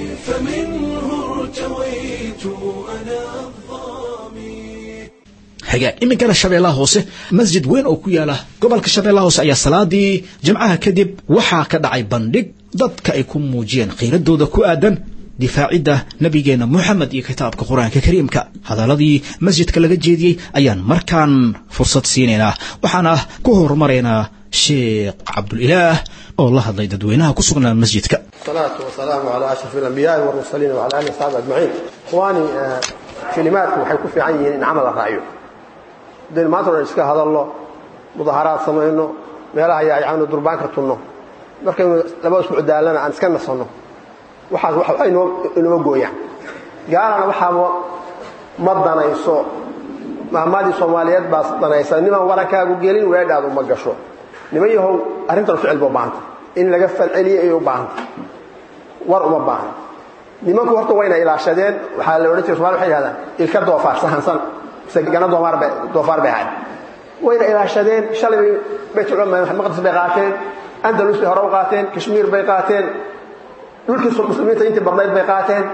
فمنه ارتويت أنا hagaag iminkana shabeellaha hoose masjid weyn oo ku yaala gobolka shabeellaha hoose ayaa salaadii jimcaha kadib waxaa ka dhacay bandhig dadka ay ku muujiyeen khiiradooda ku aadan difaacidda nabigeena moxamed iyo kitaabka qur-aanka kariimka hadaladii masjidka laga jeediyey ayaan markaan fursad siinaynaa waxaana ku horumaraynaa sheekh cabdulilaah oo la hadlay dadweynaha ku sugnaa masjidka الصلاة والسلام على أشرف الأنبياء والمرسلين وعلى آله وصحبه أجمعين إخواني آه، كلماتكم waxay ku fiican yihiin in camal la raaciyo hadaynu maanta o dhan iska hadalno mudaharaad samayno meelaha yaayacano durbaanka tunno markaynu laba isku daalana aan iska nasanno waxaas wax inoo inoo gooyaan gaalana waxaaba ma danayso mahmadii soomaaliyeed baa danaysa niman warankaagu gelin weedhaadu ma gasho niman yahow arrintan ficil ba u baahanta in laga falceliyo ayay u baahanta war uma baahna nimanku horta wayna ilaashadeen waxaa la odhan jiray somali waxay yidhahdaan ilka doofaar sahansan mise gana doofaar bay doofaar bay ahayd wayna ilaashadeen shalay bay baytul maqdis bay qaateen andalus bay hore u qaateen kashmiir bay qaateen dhulkii muslimiinta intii badnayd bay qaateen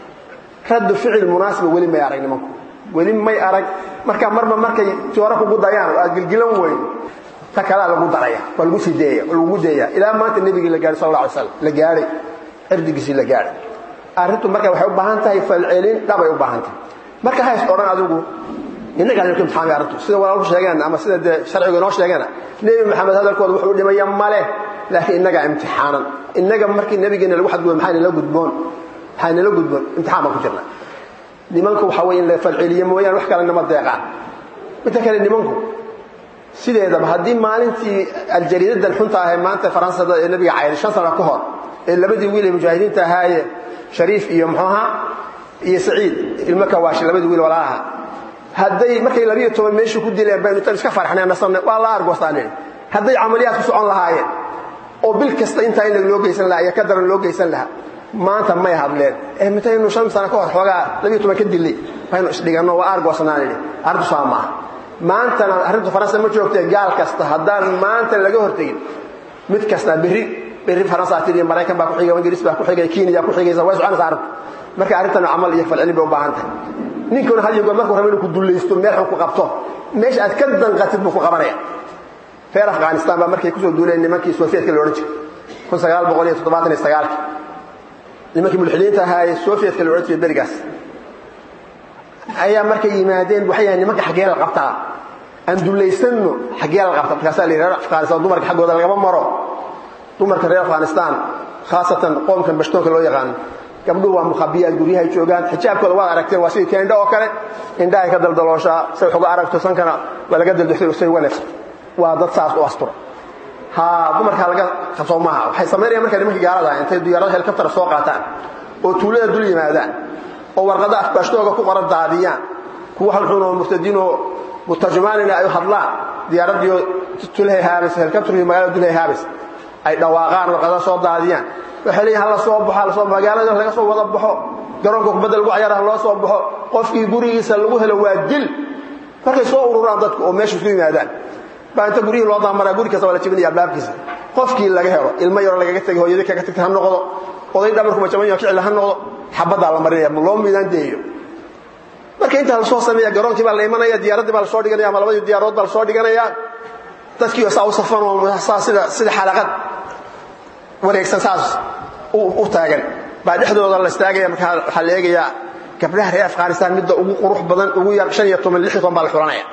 raddu ficil munaasiba weli may arag nimanku weli may arag marka marba markay joora kugu dayaan oo aad gilgilan weyn ta kalaa lagu daraya waa lagu sii deeya waa lagu deeya ilaa maanta nebigii la gaadhay sal alla alay slam la gaadhay cirdigiisii la gaadhay arrintu marka waxay u baahan tahay falcelin dhabay u baahan tahay marka hays odhan adigu innagaa ninku imtixaamay arrintu sida walaalku sheegeen ama sida dee sharcigu inoo sheegeena nebi maxamed hadalkooda wuxuu dhimaya male laakiin innagaa imtixaanan innaga markii nebigeena lagu xadgudbo maxaa nala gudboon maxaa nala gudboon imtixaan baan ku jirna nimanku waxaa weeye in la falceliyo mooyaane wax kale nama deeqaan midta kale nimanku sideedaba haddii maalintii aljariidadan xunta ahee maanta faransada ee nabiga cayday shan sano ka hor ee labadii wiil ee mujaahidiinta ahaaye shariif iyo muxuu ahaa iyo saciid ilmo kawaashi labadii wiil walaalaha hadday markay labiyo toban meeshii ku dileen baynu tan iska farxnay nasanay waa la argoostaan hadday camaliyaad ku socon lahaayeen oo bil kasta intaa in loo geysan lahaa iyo ka daran loo geysan lahaa maanta may hadleen ee mitaynu shan sano ka hor xoogaa labiyo toban ka dilay baynu isdhiganno waa argoosnaan idhi arrintu saa maaha maantana arrintu faransa ma joogtee gaal kasta haddaan maanta laga hortegin mid kasta berri berri faransa tiriyo maraykan baa ku xiga ingiriis baa ku xigay kenya ku xigaysa way soconaysa arrintu marka arrintan camal iyo falcelin bay u baahan tahay ninkuna hal yogood markuu rabo inuu ku dulaysto meel xun ku qabto meesha aad ka danqatid buu ku qabanaya reer afghanistan baa markay kusoo duuleen nimankii sovietka la odhan jiray kun sagaal boqol iyo toddobaatan iyo sagaalki nimankii mulxidiinta ahaa ee sovietka la odhan jiray berigaas ayaa markay yimaadeen waxay yahay nimanka xaggee la qabtaa aan dulaysanno xaggee la qabta markaasaa la yidhi reer afghanistan dumarka xaggooda lagama maro dumarka reer afghanistan khaasatan qoomkan bashtoonka loo yaqaano gabdhuhu waa mukhabiyaad guryahay joogaan xijaabkooda waad aragteen waa sidii teendho oo kale indhahay ka daldalooshaa say wax uga aragto sankana waa laga daldoxday say wanaagsan waa dad saas u astura ha dumarkaa laga qabsoo maaha waxay samaynayaan markaa nimankii gaalada ah intay diyaarada helikabtara soo qaataan oo tuulada dul yimaadaan oo warqada afbaashtooga ku qoran daadiyaan kuwa halxunoo murtadiinoo mutarjumaanina ay hadlaan diyaaradiio tulhay haabas helikabtarkii magaalada dulhay haabas ay dhawaaqaan warqada soo daadiyaan waxay leeyihin hala soo baxo lasoo magaalada laga soo wada baxo garoonka kubadda lagu cayaara loo soo baxo qofkii gurigiisa lagu helo waa dil markay soo ururaan dadku oo meesha isku yimaadaan baa inta guryihii loo daamaraa guri kasta waa la jebinaya albaabkiisa qofkii laga helo ilmo yaro lagaga tegay hooyadii kaga tagtay ha noqdo oday dhabarkuba jaban yaho ficil ha noqdo xabaddaa la marinaya loo miidaan deeyo marka intaa lasoo sameeya garoonkii baa la imanaya diyaaraddii baa lasoo dhiganaya ama labadii diyaarood baa lasoo dhiganaya dadkii saa u safan oo saa sida sida xalaqad wareegsan saas u taagan baa dhexdooda la istaagaya markaa waxaa la eegayaa gabdhaha reer afghanistan midda ugu qurux badan ugu yar shan iyo toban lix iyo toban baa la xulanaya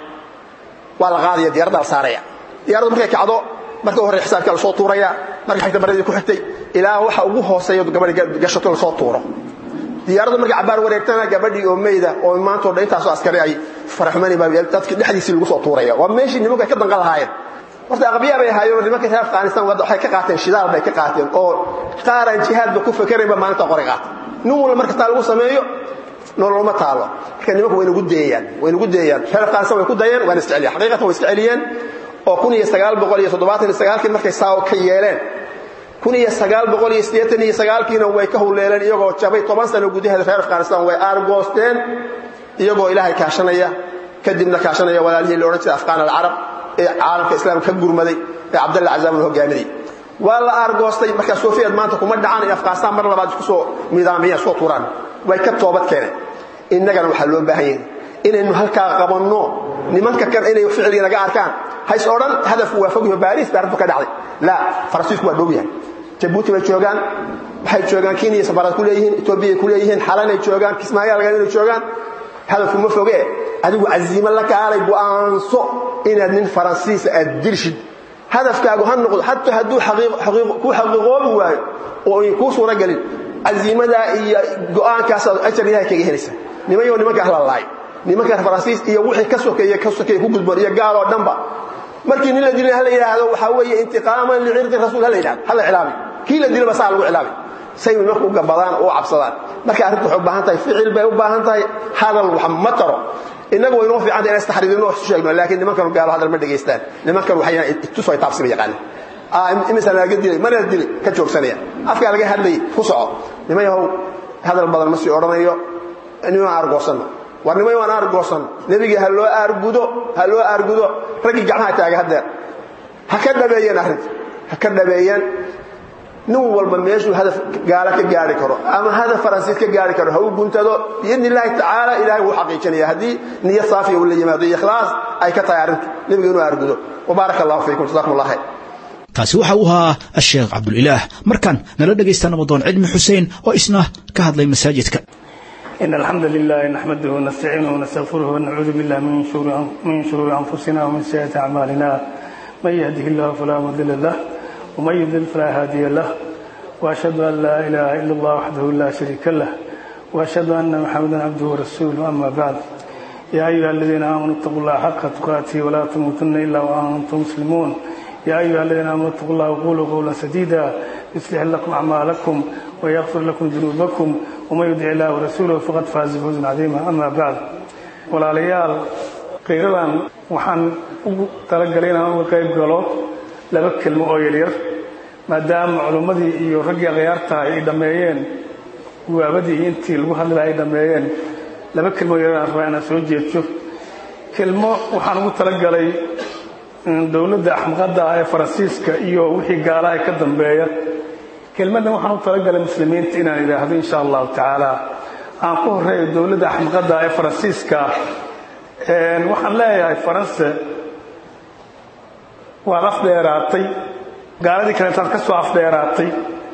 waa la qaadaya diyaaradda la saaraya diyaaraddu markay kacdo marka u horey xisaabka lasoo tuuraya marka xigta baradii ku xigtay ilaa waxa ugu hooseeya gabadhi gashato lasoo tuuro diyaaraddu markay cabaar wareegtana gabadhii oo meyda oo maantoo dhan intaasoo askari ay faraxumani baa dadkii dhexdiisii lagu soo tuuraya waa meeshii nimanku ay ka danqan lahaayeen horta aqbiya bay ahaayeen nimanka reer afghanistan waxay ka qaateen shidaal bay ka qaateen oo qaar aan jihaadba ku fakeraynba maalinta qori qaata nin walba marka taa lagu sameeyo nololma taalo marka nimanku way nagu deeyaan way nagu deeyaan reer afghanistan way ku dayeen waana isceliyeen xaqiiqatan way isceliyeen oo kun iyo sagaal boqol iyo toddobaatan iyo sagaalkii markay saa ka yeeleen kun iyo sagaal boqol iyo siddeetan iyo sagaalkiina way ka howleeleen iyagoo jabay toban sano gudaheeda reer afghanistan way aargoosteen iyagoo ilaahay kaashanaya kadibna kaashanaya walaalihii la odhan jiray afqaan alcarab ee caalamka islaamka ka gurmaday ee cabdalla cazaam la hogaaminayay waa la aargoostay markaa soofiyad maanta kuma dhacaan in afghanistan mar labaad isku soo midaamiyaan soo tuuraan way ka toobad keeneen innagana waxaa loo baahan yahay inaynu halkaa qabanno nimanka kan inay ficilii naga arkaan hays odhan hadafku waa fogyaho baariis baa arrintu ka dhacday laa faransiisku waa dhow yahay jabuuti bay joogaan waxay joogaan kenya safarad ku leeyihiin etoobiyay ku leeyihiin xalanay joogaan kismaayo laga inay joogaan hadafku ma foge adigu casiimo la kaalay go'aanso inaad nin faransiisa aad dirshid hadafkaagu ha noqdo xataa hadduu ku xaqiiqoobi waayo oo ay kuu suura gelin casiimadaa iyo go'aankaasaad ajar ilahay kaga helaysa nimanyo nimanka hala laayo nimanka faransiis iyo wixii ka sokeeye ka sokeeye ku gudboon iyo gaaloo dhanba markii nin la dilay hala yidhaahdo waxaa weeye intiqaaman licirdi rasuul hala yidhahdo hala cilaami kii la dilaba saa lagu cilaami say nimanku u gabadaan oo u cabsadaan marka arrintu waxay u baahan tahay ficil bay u baahan tahay hadal wax ma taro innagu way inoo fiicanta inaan istaxriirino wax isu sheegno laakiin nimankan gaalo hadal ma dhegaystaan nimankan waxay tusoo taabsiba yaqaanaan imisa laga dilay mana dilay ka joogsanaya afkaa laga hadlayay ku soco niman yahow hadal badan ma sii odhanayo niman aargoosanno war niman waan aargoosan nebigii ha loo aargudo ha loo aargudo raggii gacmaha taaga haddeer ha ka dhabeeyeen arrinta ha ka dhabeeyeen nin walba meeshuu hadaf gaalo ka gaari karo ama hadaf faransiis ka gaari karo ha u guntado biidni illaahi tacaala ilahay wuu xaqiijinaya haddii niyad saafiya uu la yimaado iyo ikhlaas ay ka tahay arrintu nebiga inuu aargudo wabaaraka allahu fiikum jazakum allah khayr kaasi waxa uu ahaa asheekh cabdulilaah markan nala dhegaysta nabadoon cilmi xuseen oo isna ka hadlay masaajidka إن الحمد لله نحمده ونستعينه ونستغفره ونعوذ بالله من شرور من شرور أنفسنا ومن سيئات أعمالنا من يهده الله فلا مضل له ومن يضلل فلا هادي له وأشهد أن لا إله إلا الله وحده لا شريك له وأشهد أن محمدا عبده ورسوله أما بعد يا أيها الذين آمنوا اتقوا الله حق تقاته ولا تموتن إلا وأنتم مسلمون يا أيها الذين آمنوا اتقوا الله وقولوا قولا سديدا يصلح لكم أعمالكم ويغفر لكم ذنوبكم ومن يدع الله ورسوله فقد فاز فوزا عظيما أما بعد walaalayaal qiiradan waxaan ugu talagalay inaan uga qayb galo laba kelmo oo yaryar maadaama culimmadii iyo raggii akhyaartaha ay dhammeeyeen guwaabadii iyo intii lagu hadlaya ay dhammeeyeen laba kelmo yaryar aan rabaa inaan soo jeedso kelmo waxaan ugu talagalay dowladda axmaqadda ah ee faransiiska iyo wixii gaalaha ka dambeeya kelmaddan waxaan u talagalay muslimiinta inaan idhaahdo insha allahu tacaala aan ku horeeyo dowladda axmaqadda ee faransiiska waxaan leeyahay faranse waad afdheeraatay gaaladii kaleetaad ka soo afdheeraatay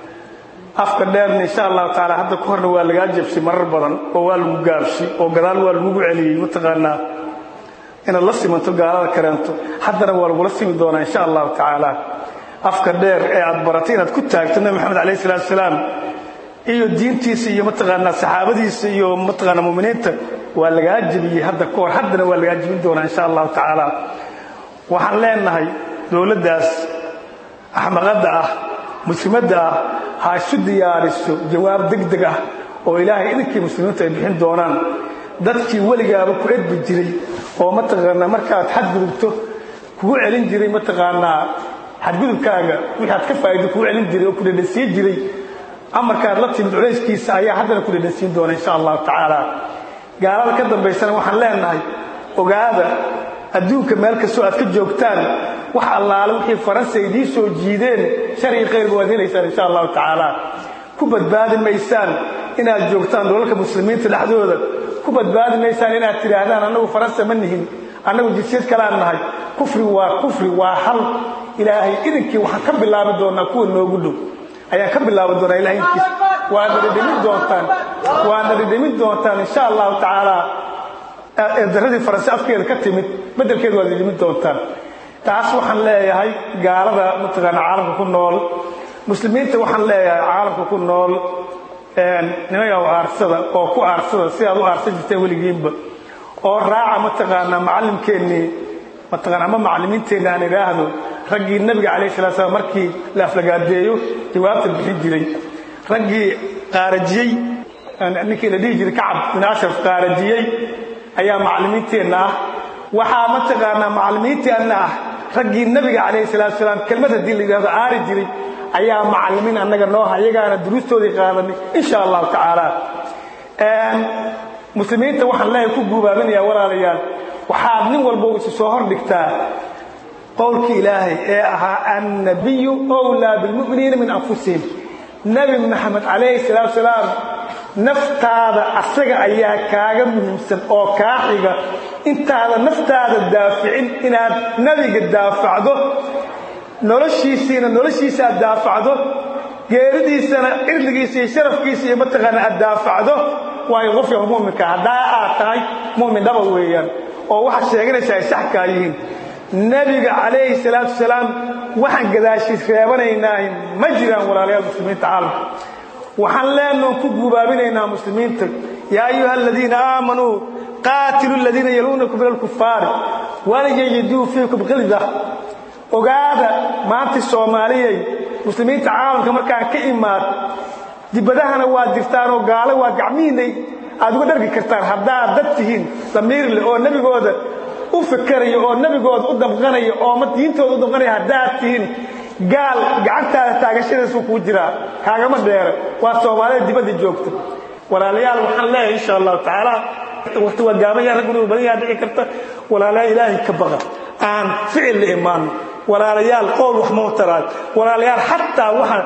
afka dheerna insha allahu tacaala hadda ku horna waa lagaa jebshay marar badan oo waa lagu gaabshay oo gadaal waa lagugu celiyey mataqaanaa inaad la simanto gaalada kaleento haddana waa lagula simi doonaa insha allahu tacaala afka dheer ee aad baratay inaad ku taagto nabi maxamed alayh salatu asalaam iyo diintiisa iyo mataqaanaa saxaabadiisa iyo mataqaanaa muminiinta waa lagaa jebiyey hadda ka hor haddana waa lagaa jebin doonaa insha allahu tacaala waxaan leenahay dowladdaas axmaqadda ah muslimadda ah ha isu diyaariso jawaab degdeg ah oo ilaahay idinkii muslimiintu ay bixin doonaan dadkii weligaaba ku edbi jiray oo mataqaanaa markaad xadgudubto kugu celin jiray mataqaanaa xadgudubkaaga wixii aad ka faa'ido kugu celin jiray oo ku dhedhansiin jiray amarkaad la timid culayskiisa ayaa haddana ku dhedhansiin doona insha allahu tacaala gaalada ka dambaysana waxaan leenahay ogaada adduunka meel kastoo aad ka joogtaan wax allaale wixii faransa idiin soo jiideen shari khayrba waad helaysaan insha allahu tacaala ku badbaadi maysaan inaad joogtaan dolalka muslimiinta dhexdooda ku badbaadi maysaan inaad tidhaahdaan annagu faransa ma nihin annagu jinsiyad kalaan nahay kufri waa kufri waa hal ilaahay idinkii waxaan ka bilaabi doonaa kuwa noogu dhow ayaan ka bilaabi doonaa ilahay inkiis waad nadhidhimin doontaan waad nadhidhimin doontaan insha allahu tacaala eedaradii faranse afkeeda ka timid beddelkeeda waad nadhidhimin doontaan taas waxaan leeyahay gaalada mataqaana caalamka ku nool muslimiinta waxaan leeyahay caalamka ku nool nimanka aarsada oo ku aarsada si aad u aarsan jirteen weligiinba oo raaca mataqaanaa macallimkeennii mataqaana ama macallimiinteenna aan idhaahdo raggii nebiga calayhi salatu slam markii la aflagaadeeyo jawaabta bixin jiray raggii qaarajiyey ninkii la dhihi jiray kacab bin ashraf qaarajiyey ayaa macallimiinteenna ah waxaa mataqaanaa macallimiinteenna ah raggii nebiga calayhi salatu salaam kelmad haddii la yidhahdo aari jiray ayaa macallimiin annaga nooha iyagaana duruustoodii qaadanay insha allahu tacaala muslimiinta waxaan leeyahay ku guubaabinayaa walaalayaal waxaad nin walba isu soo hor dhigtaa qowlkii ilaahay ee ahaa annabiyu owlaa bilmu'miniina min anfusihim nebi maxamed calayhi salaatu salaam naftaada asaga ayaa kaaga muhiimsan oo kaa xiga intaada naftaada daaficin inaad nebiga daafacdo noloshiisiina noloshiisa aad daafacdo geeridiisana cirdigiisa iyo sharafkiisa iyo mataqaana aad daafacdo waayo qofka mu'minka haddaa aad tahay mu'min dhaba weeyaan oo waxaad sheeganaysaa ay sax kaa yihiin nebiga calayhi salaatu wasalaam waxaan gadaashiis reebanaynaa ma jiraan walaalayaal muslimiinta caalamka waxaan leenoo ku gubaabinaynaa muslimiinta yaa ayuha aladiina aamanuu qaatilu aladiina yaluunakum min alkufaari walayajiduu fiikum khilda ogaada maanta soomaaliyay muslimiinta caalamka markaan ka imaad dibadahana waad jirtaan oo gaalo waa gacmihiinay aad uga dhargi kartaan haddaad dad tihiin damiir leh oo nebigooda u fikerayo oo nebigooda u damqanaya oo diintooda u damqanaya haddaad tihiin gaal gacantaada taagashadiisuu kuu jiraa kaagama dheere waa soomaalida dibadda joogta walaalayaal waxaan leeyahay insha allahu tacaala waqti waa gaabanya ragguna badan yaa dhici karta walaalayaal ilaahay ka baqa aan ficil la imaano walaalayaal qowl wax ma taraan walaalayaal xataa waxaan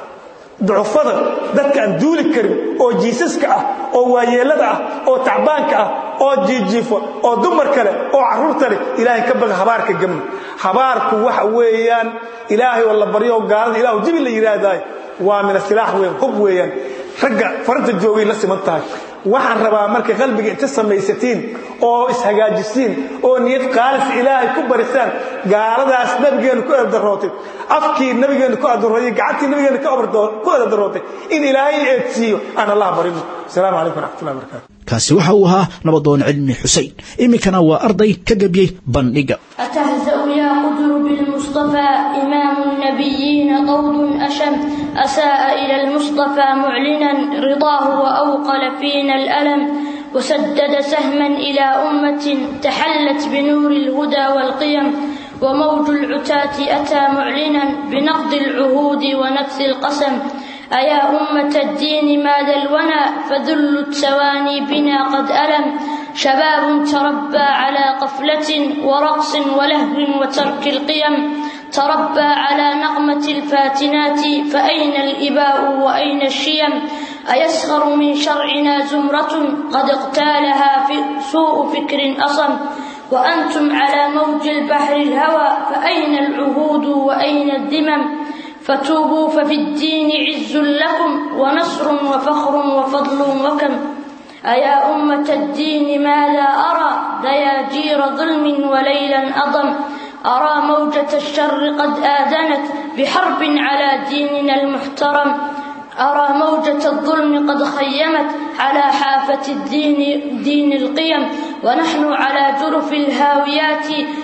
ducufada dadka aan duuli karin oo jiisaska ah oo waayeellada ah oo tacbaanka ah oo jiijiifo oo dumar kale oo carruurta leh ilaahay ka baqa habaarka gamni habaarku waxa weeyaan ilaahay oo la baryo oo gaalada ilahu jibi la yidhaahdaay waa min asilaax weyn hub weeyaan ragga faranta joogay la siman tahay waxaan rabaa markay qalbiga inta samaysatiin oo ishagaajisiin oo niyad qaalis ilaahay ku barisaan gaaladaas nabigeennu ku eedarootay afkii nabigeennu ku eedarootay gacantii nabigeennu ku eedarootay in ilaahay eedsiiyo aan allah barino asalaamu calaykum waraxmatullahi wabarakatu kaasi waxa uu ahaa nabadoon cilmi xusein iminkana waa arday ka gebiyey bandhiga أتهزأ يا قدر بالمصطفى إمام النبيين قول أشم أساء إلى المصطفى معلنا رضاه وأوقل فينا الألم وسدد سهما إلى أمة تحلت بنور الهدى والقيم وموج العتاة أتى معلنا بنقض العهود ونفث القسم أيا أمة الدين ماذا الونى فذل التواني بنا قد ألم شباب تربى على قفلة ورقص ولهو وترك القيم تربى على نغمة الفاتنات فأين الإباء وأين الشيم أيسخر من شرعنا زمرة قد اقتالها في سوء فكر أصم وأنتم على موج البحر الهوى فأين العهود وأين الذمم فتوبوا ففي الدين عز لكم ونصر وفخر وفضل وكم أيا أمة الدين ماذا أرى دياجير ظلم وليلا أضم أرى موجة الشر قد آذنت بحرب على ديننا المحترم أرى موجة الظلم قد خيمت على حافة الدين دين القيم ونحن على جرف الهاويات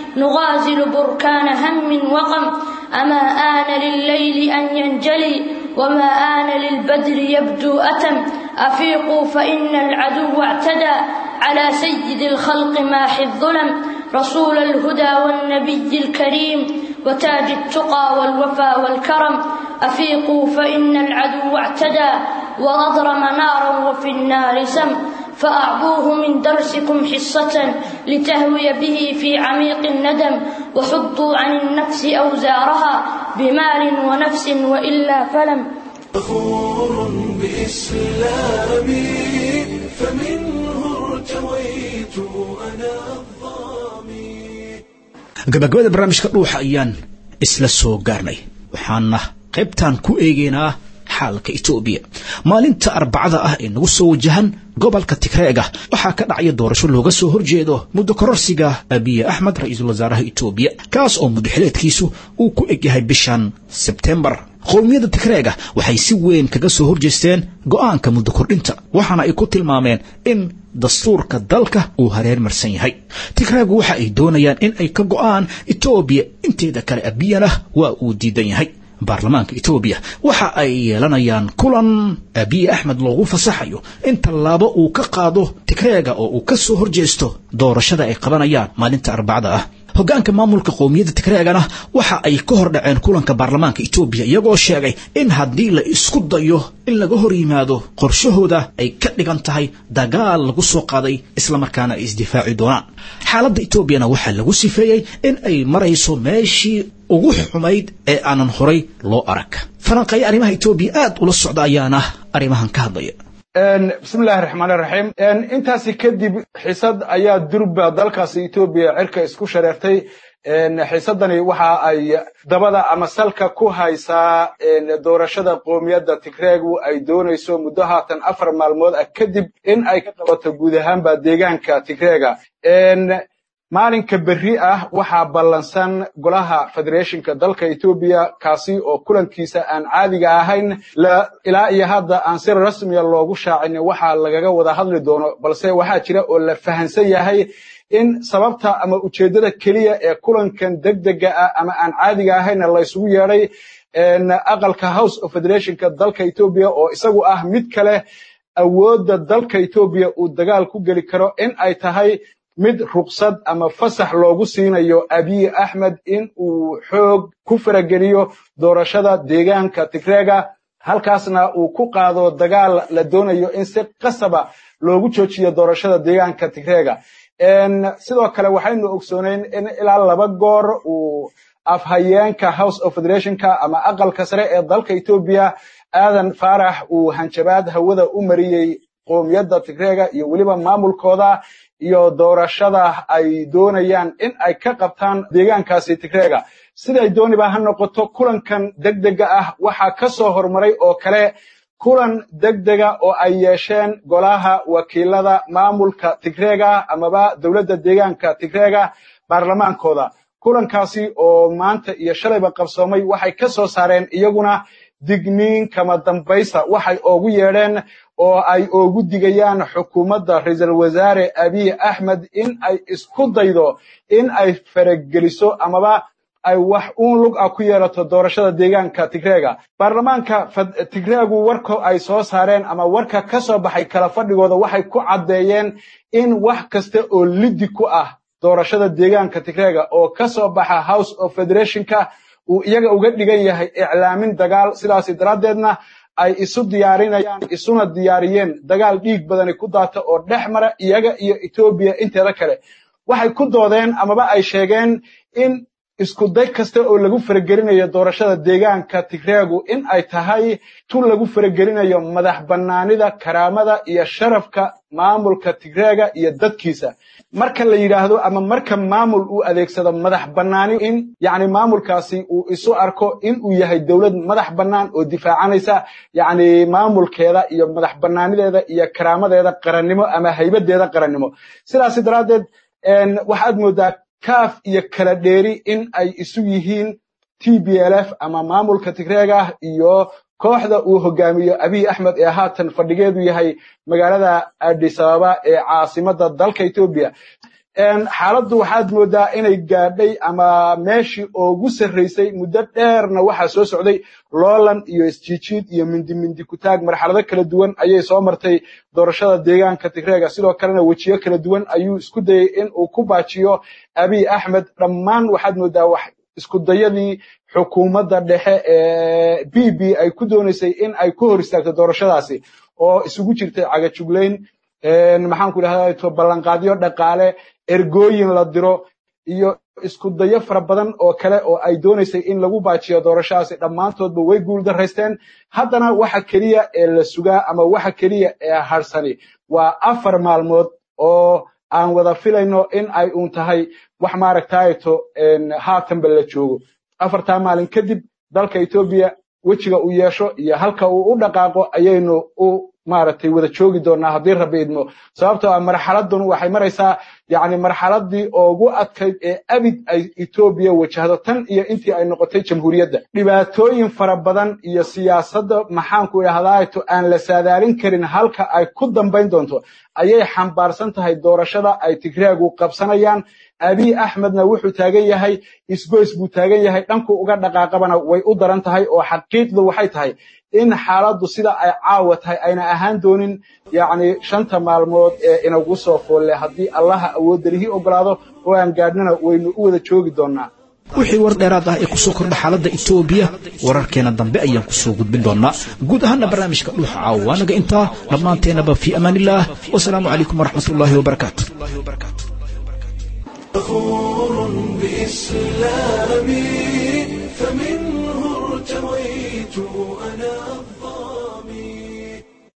نغازل بركان هم وغم أما آن لليل أن ينجلي وما آن للبدر يبدو أتم أفيقوا فإن العدو اعتدى على سيد الخلق ماحي الظلم رسول الهدى والنبي الكريم وتاج التقى والوفا والكرم أفيقوا فإن العدو اعتدى وأضرم نارا وفي النار سم فأعطوه من درسكم حصة لتهوي به في عميق الندم وحطوا عن النفس أوزارها بمال ونفس وإلا فلم فخور بإسلامي فمنه ارتويت أنا gabagabada barnaamijka dhuuxa ayaan isla soo gaarnay waxaana qaybtan ku eegaynaa xaalka etoobiya maalinta arbacada ah ee nagu soo wajahan gobolka tigreega waxaa ka dhacaya doorasho looga soo horjeedo muddo kororsiga abiye axmed ra-iisul wasaaraha etoobiya kaas oo muddaxileedkiisu uu ku egyahay bishan sebtembar qowmiyadda tigreega waxay si weyn kaga soo horjeesteen go'aanka muddo kordhinta waxaana ay ku tilmaameen in dastuurka dalka uu hareer marsan yahay tigreegu waxa ay doonayaan in ay ka go'aan etoobiya inteeda kale abiyana waa uu diidan yahay baarlamaanka etoobiya waxa ay yeelanayaan kulan abiye axmed loogu fasaxayo in tallaabo uu ka qaado tigreega oo uu ka soo horjeesto doorashada ay qabanayaan maalinta arbacada ah hoggaanka maamulka qowmiyadda tigreegana waxa ay ka hor dhaceen kulanka baarlamaanka etoobiya iyagoo sheegay in haddii la isku dayo in laga hor yimaado qorshahooda ay ka dhigan tahay dagaal lagu soo qaaday islamarkaana ay isdifaaci doonaan xaaladda etoobiyana waxaa lagu sifeeyey in ay marayso meeshii ugu xumayd ee aanan horay loo arag falanqeeya arrimaha etoobiya aad ula socda ayaana arrimahan ka hadlaya bismillahi raxmaan raxiim intaasi kadib xisad ayaa durba dalkaasi etoobiya cirka isku shareertay xiisadani waxa ay dabada ama salka ku haysaa doorashada qoomiyadda tigreegu ay doonayso muddo haatan afar maalmood ah kadib in ay ka qabato guud ahaanba deegaanka tigreega maalinka berri ah waxaa ballansan golaha federeeshinka dalka etoobiya kaasi oo kulankiisa aan caadiga ahayn ilaa iyo hadda aan si rasmiya loogu shaacin waxaa lagaga wada hadli doono balse waxaa jira oo la fahansan yahay in sababta ama ujeeddada keliya ee kulankan degdega ah ama aan caadiga ahayna la isugu yeedhay aqalka house of federationka dalka etoobiya oo isagu ah mid kale awoodda dalka etoobiya uu dagaal ku geli karo in ay tahay mid ruqsad ama fasax loogu siinayo abiy axmed in uu xoog ku farageliyo doorashada deegaanka tigreega halkaasna uu ku qaado dagaal la doonayo in si qasaba loogu joojiyo doorashada deegaanka tigreega sidoo kale waxaynu ogsoonayn in ilaa laba goor uu afhayeenka house of federationka ama aqalka sare ee dalka etoobiya aadan faarax uu hanjabaad hawada u mariyey qoomiyadda tigreega iyo weliba maamulkooda iyo doorashada ay doonayaan in ay ka qabtaan deegaankaasi tigreega siday dooniba ha noqoto kulankan degdega ah waxaa ka soo hormaray oo kale kulan degdega oo ay yeesheen golaha wakiilada maamulka tigreega amaba dowladda deegaanka tigreega baarlamaankooda kulankaasi oo maanta iyo shalayba qabsoomay waxay ka soo saareen iyaguna digniin kama dambaysa waxay oogu yeedheen oo ay oogu digayaan xukuumadda ra-iisul wasaare abiy axmed in ay isku daydo in ay farageliso amaba ay wax uun lug ah ku yeelato doorashada deegaanka tigreega baarlamaanka tigreegu warka ay soo saareen ama warka ka soo baxay kala fadhigooda waxay ku caddeeyeen in wax kasta oo liddi ku ah doorashada deegaanka tigreega oo ka soo baxa house of federationka uu iyaga uga dhigan yahay iclaamin dagaal sidaasi daraaddeedna ay isu diyaarinayaan isuna diyaariyeen dagaal dhiig badani ku daata oo dhex mara iyaga iyo etoobiya inteeda kale waxay ku doodeen amaba ay sheegeen in isku day kasta oo lagu faragelinayo doorashada deegaanka tigreegu in ay tahay tu lagu faragelinayo madax bannaanida karaamada iyo sharafka maamulka tigreega iyo dadkiisa marka la yidhaahdo ama marka maamul uu adeegsado madax bannaani in yacni maamulkaasi uu isu arko in uu yahay dowlad madax bannaan oo difaacanaysa yacni maamulkeeda iyo madax bannaanideeda iyo karaamadeeda qarannimo ama haybadeeda qarannimo sidaasi daraaddeed waxaad moodaa kaaf iyo kala dheeri in ay isu yihiin t b l f ama maamulka tigreega iyo kooxda uu hogaamiyo abiy axmed ee haatan fadhigeedu yahay magaalada addis ababa ee caasimadda dalka etoobiya xaaladdu waxaad moodaa inay gaadhay ama meeshii oogu sarraysay muddo dheerna waxaa soo socday loolan iyo isjiijiid iyo mindi mindi kutaag marxalado kala duwan ayay soo martay doorashada deegaanka tigreega sidoo kalena wejiyo kala duwan ayuu isku dayey in uu ku baajiyo abiy axmed dhammaan waxaad moodaa wax isku dayadii xukuumadda dhexe ee b b ay ku doonaysay in ay ku hor istaagto doorashadaasi oo isugu jirtay cagajuglayn maxaanku idhahdaa ballanqaadyo dhaqaale ergooyin la diro iyo isku dayo fara badan oo kale oo ay doonaysay in lagu baajiyo doorashadaasi dhammaantoodba way guul daraysteen haddana waxa keliya ee la sugaa ama waxa keliya ee harsani waa afar maalmood oo aan wada filayno in ay uun tahay wax maaragtayto haatanba la joogo afartaa maalin kadib dalka etoobiya wejiga uu yeesho iyo halka uu u dhaqaaqo ayaynu u maaragtay wada joogi doonaa haddii rabbi idmo sababtoo ah marxaladun waxay maraysaa yacni marxaladii ugu adkayd ee abid ay etoobiya wajahdo tan iyo intii ay noqotay jamhuuriyadda dhibaatooyin fara badan iyo siyaasadda maxaanku idhahdaato aan la saadaalin karin halka ay ku dambayn doonto ayay xambaarsan tahay doorashada ay tigreegu qabsanayaan abiy axmedna wuxuu taagan yahay isgoys buu taagan yahay dhanku uga dhaqaaqabana way u daran tahay oo xaqiiqdu waxay tahay in xaaladdu sida ay caawa tahay ayna ahaan doonin yacni shanta maalmood ee inagu soo foolle haddii allaha awoodda lihii ogolaado oo aan gaadhnana waynu u wada joogi doonnaa wixii war dheeraad ah ee kusoo kordha xaaladda etoobiya wararkeena dambe ayaan kusoo gudbin doonaa guud ahaana barnaamijka dhuuxa caawa waanaga intaa dhammaanteenaba fii amaan illaah wasalaamu calaykum waraxmat ullaahi wabarakaatu فخور بإسلامي فمنه ارتويت أنا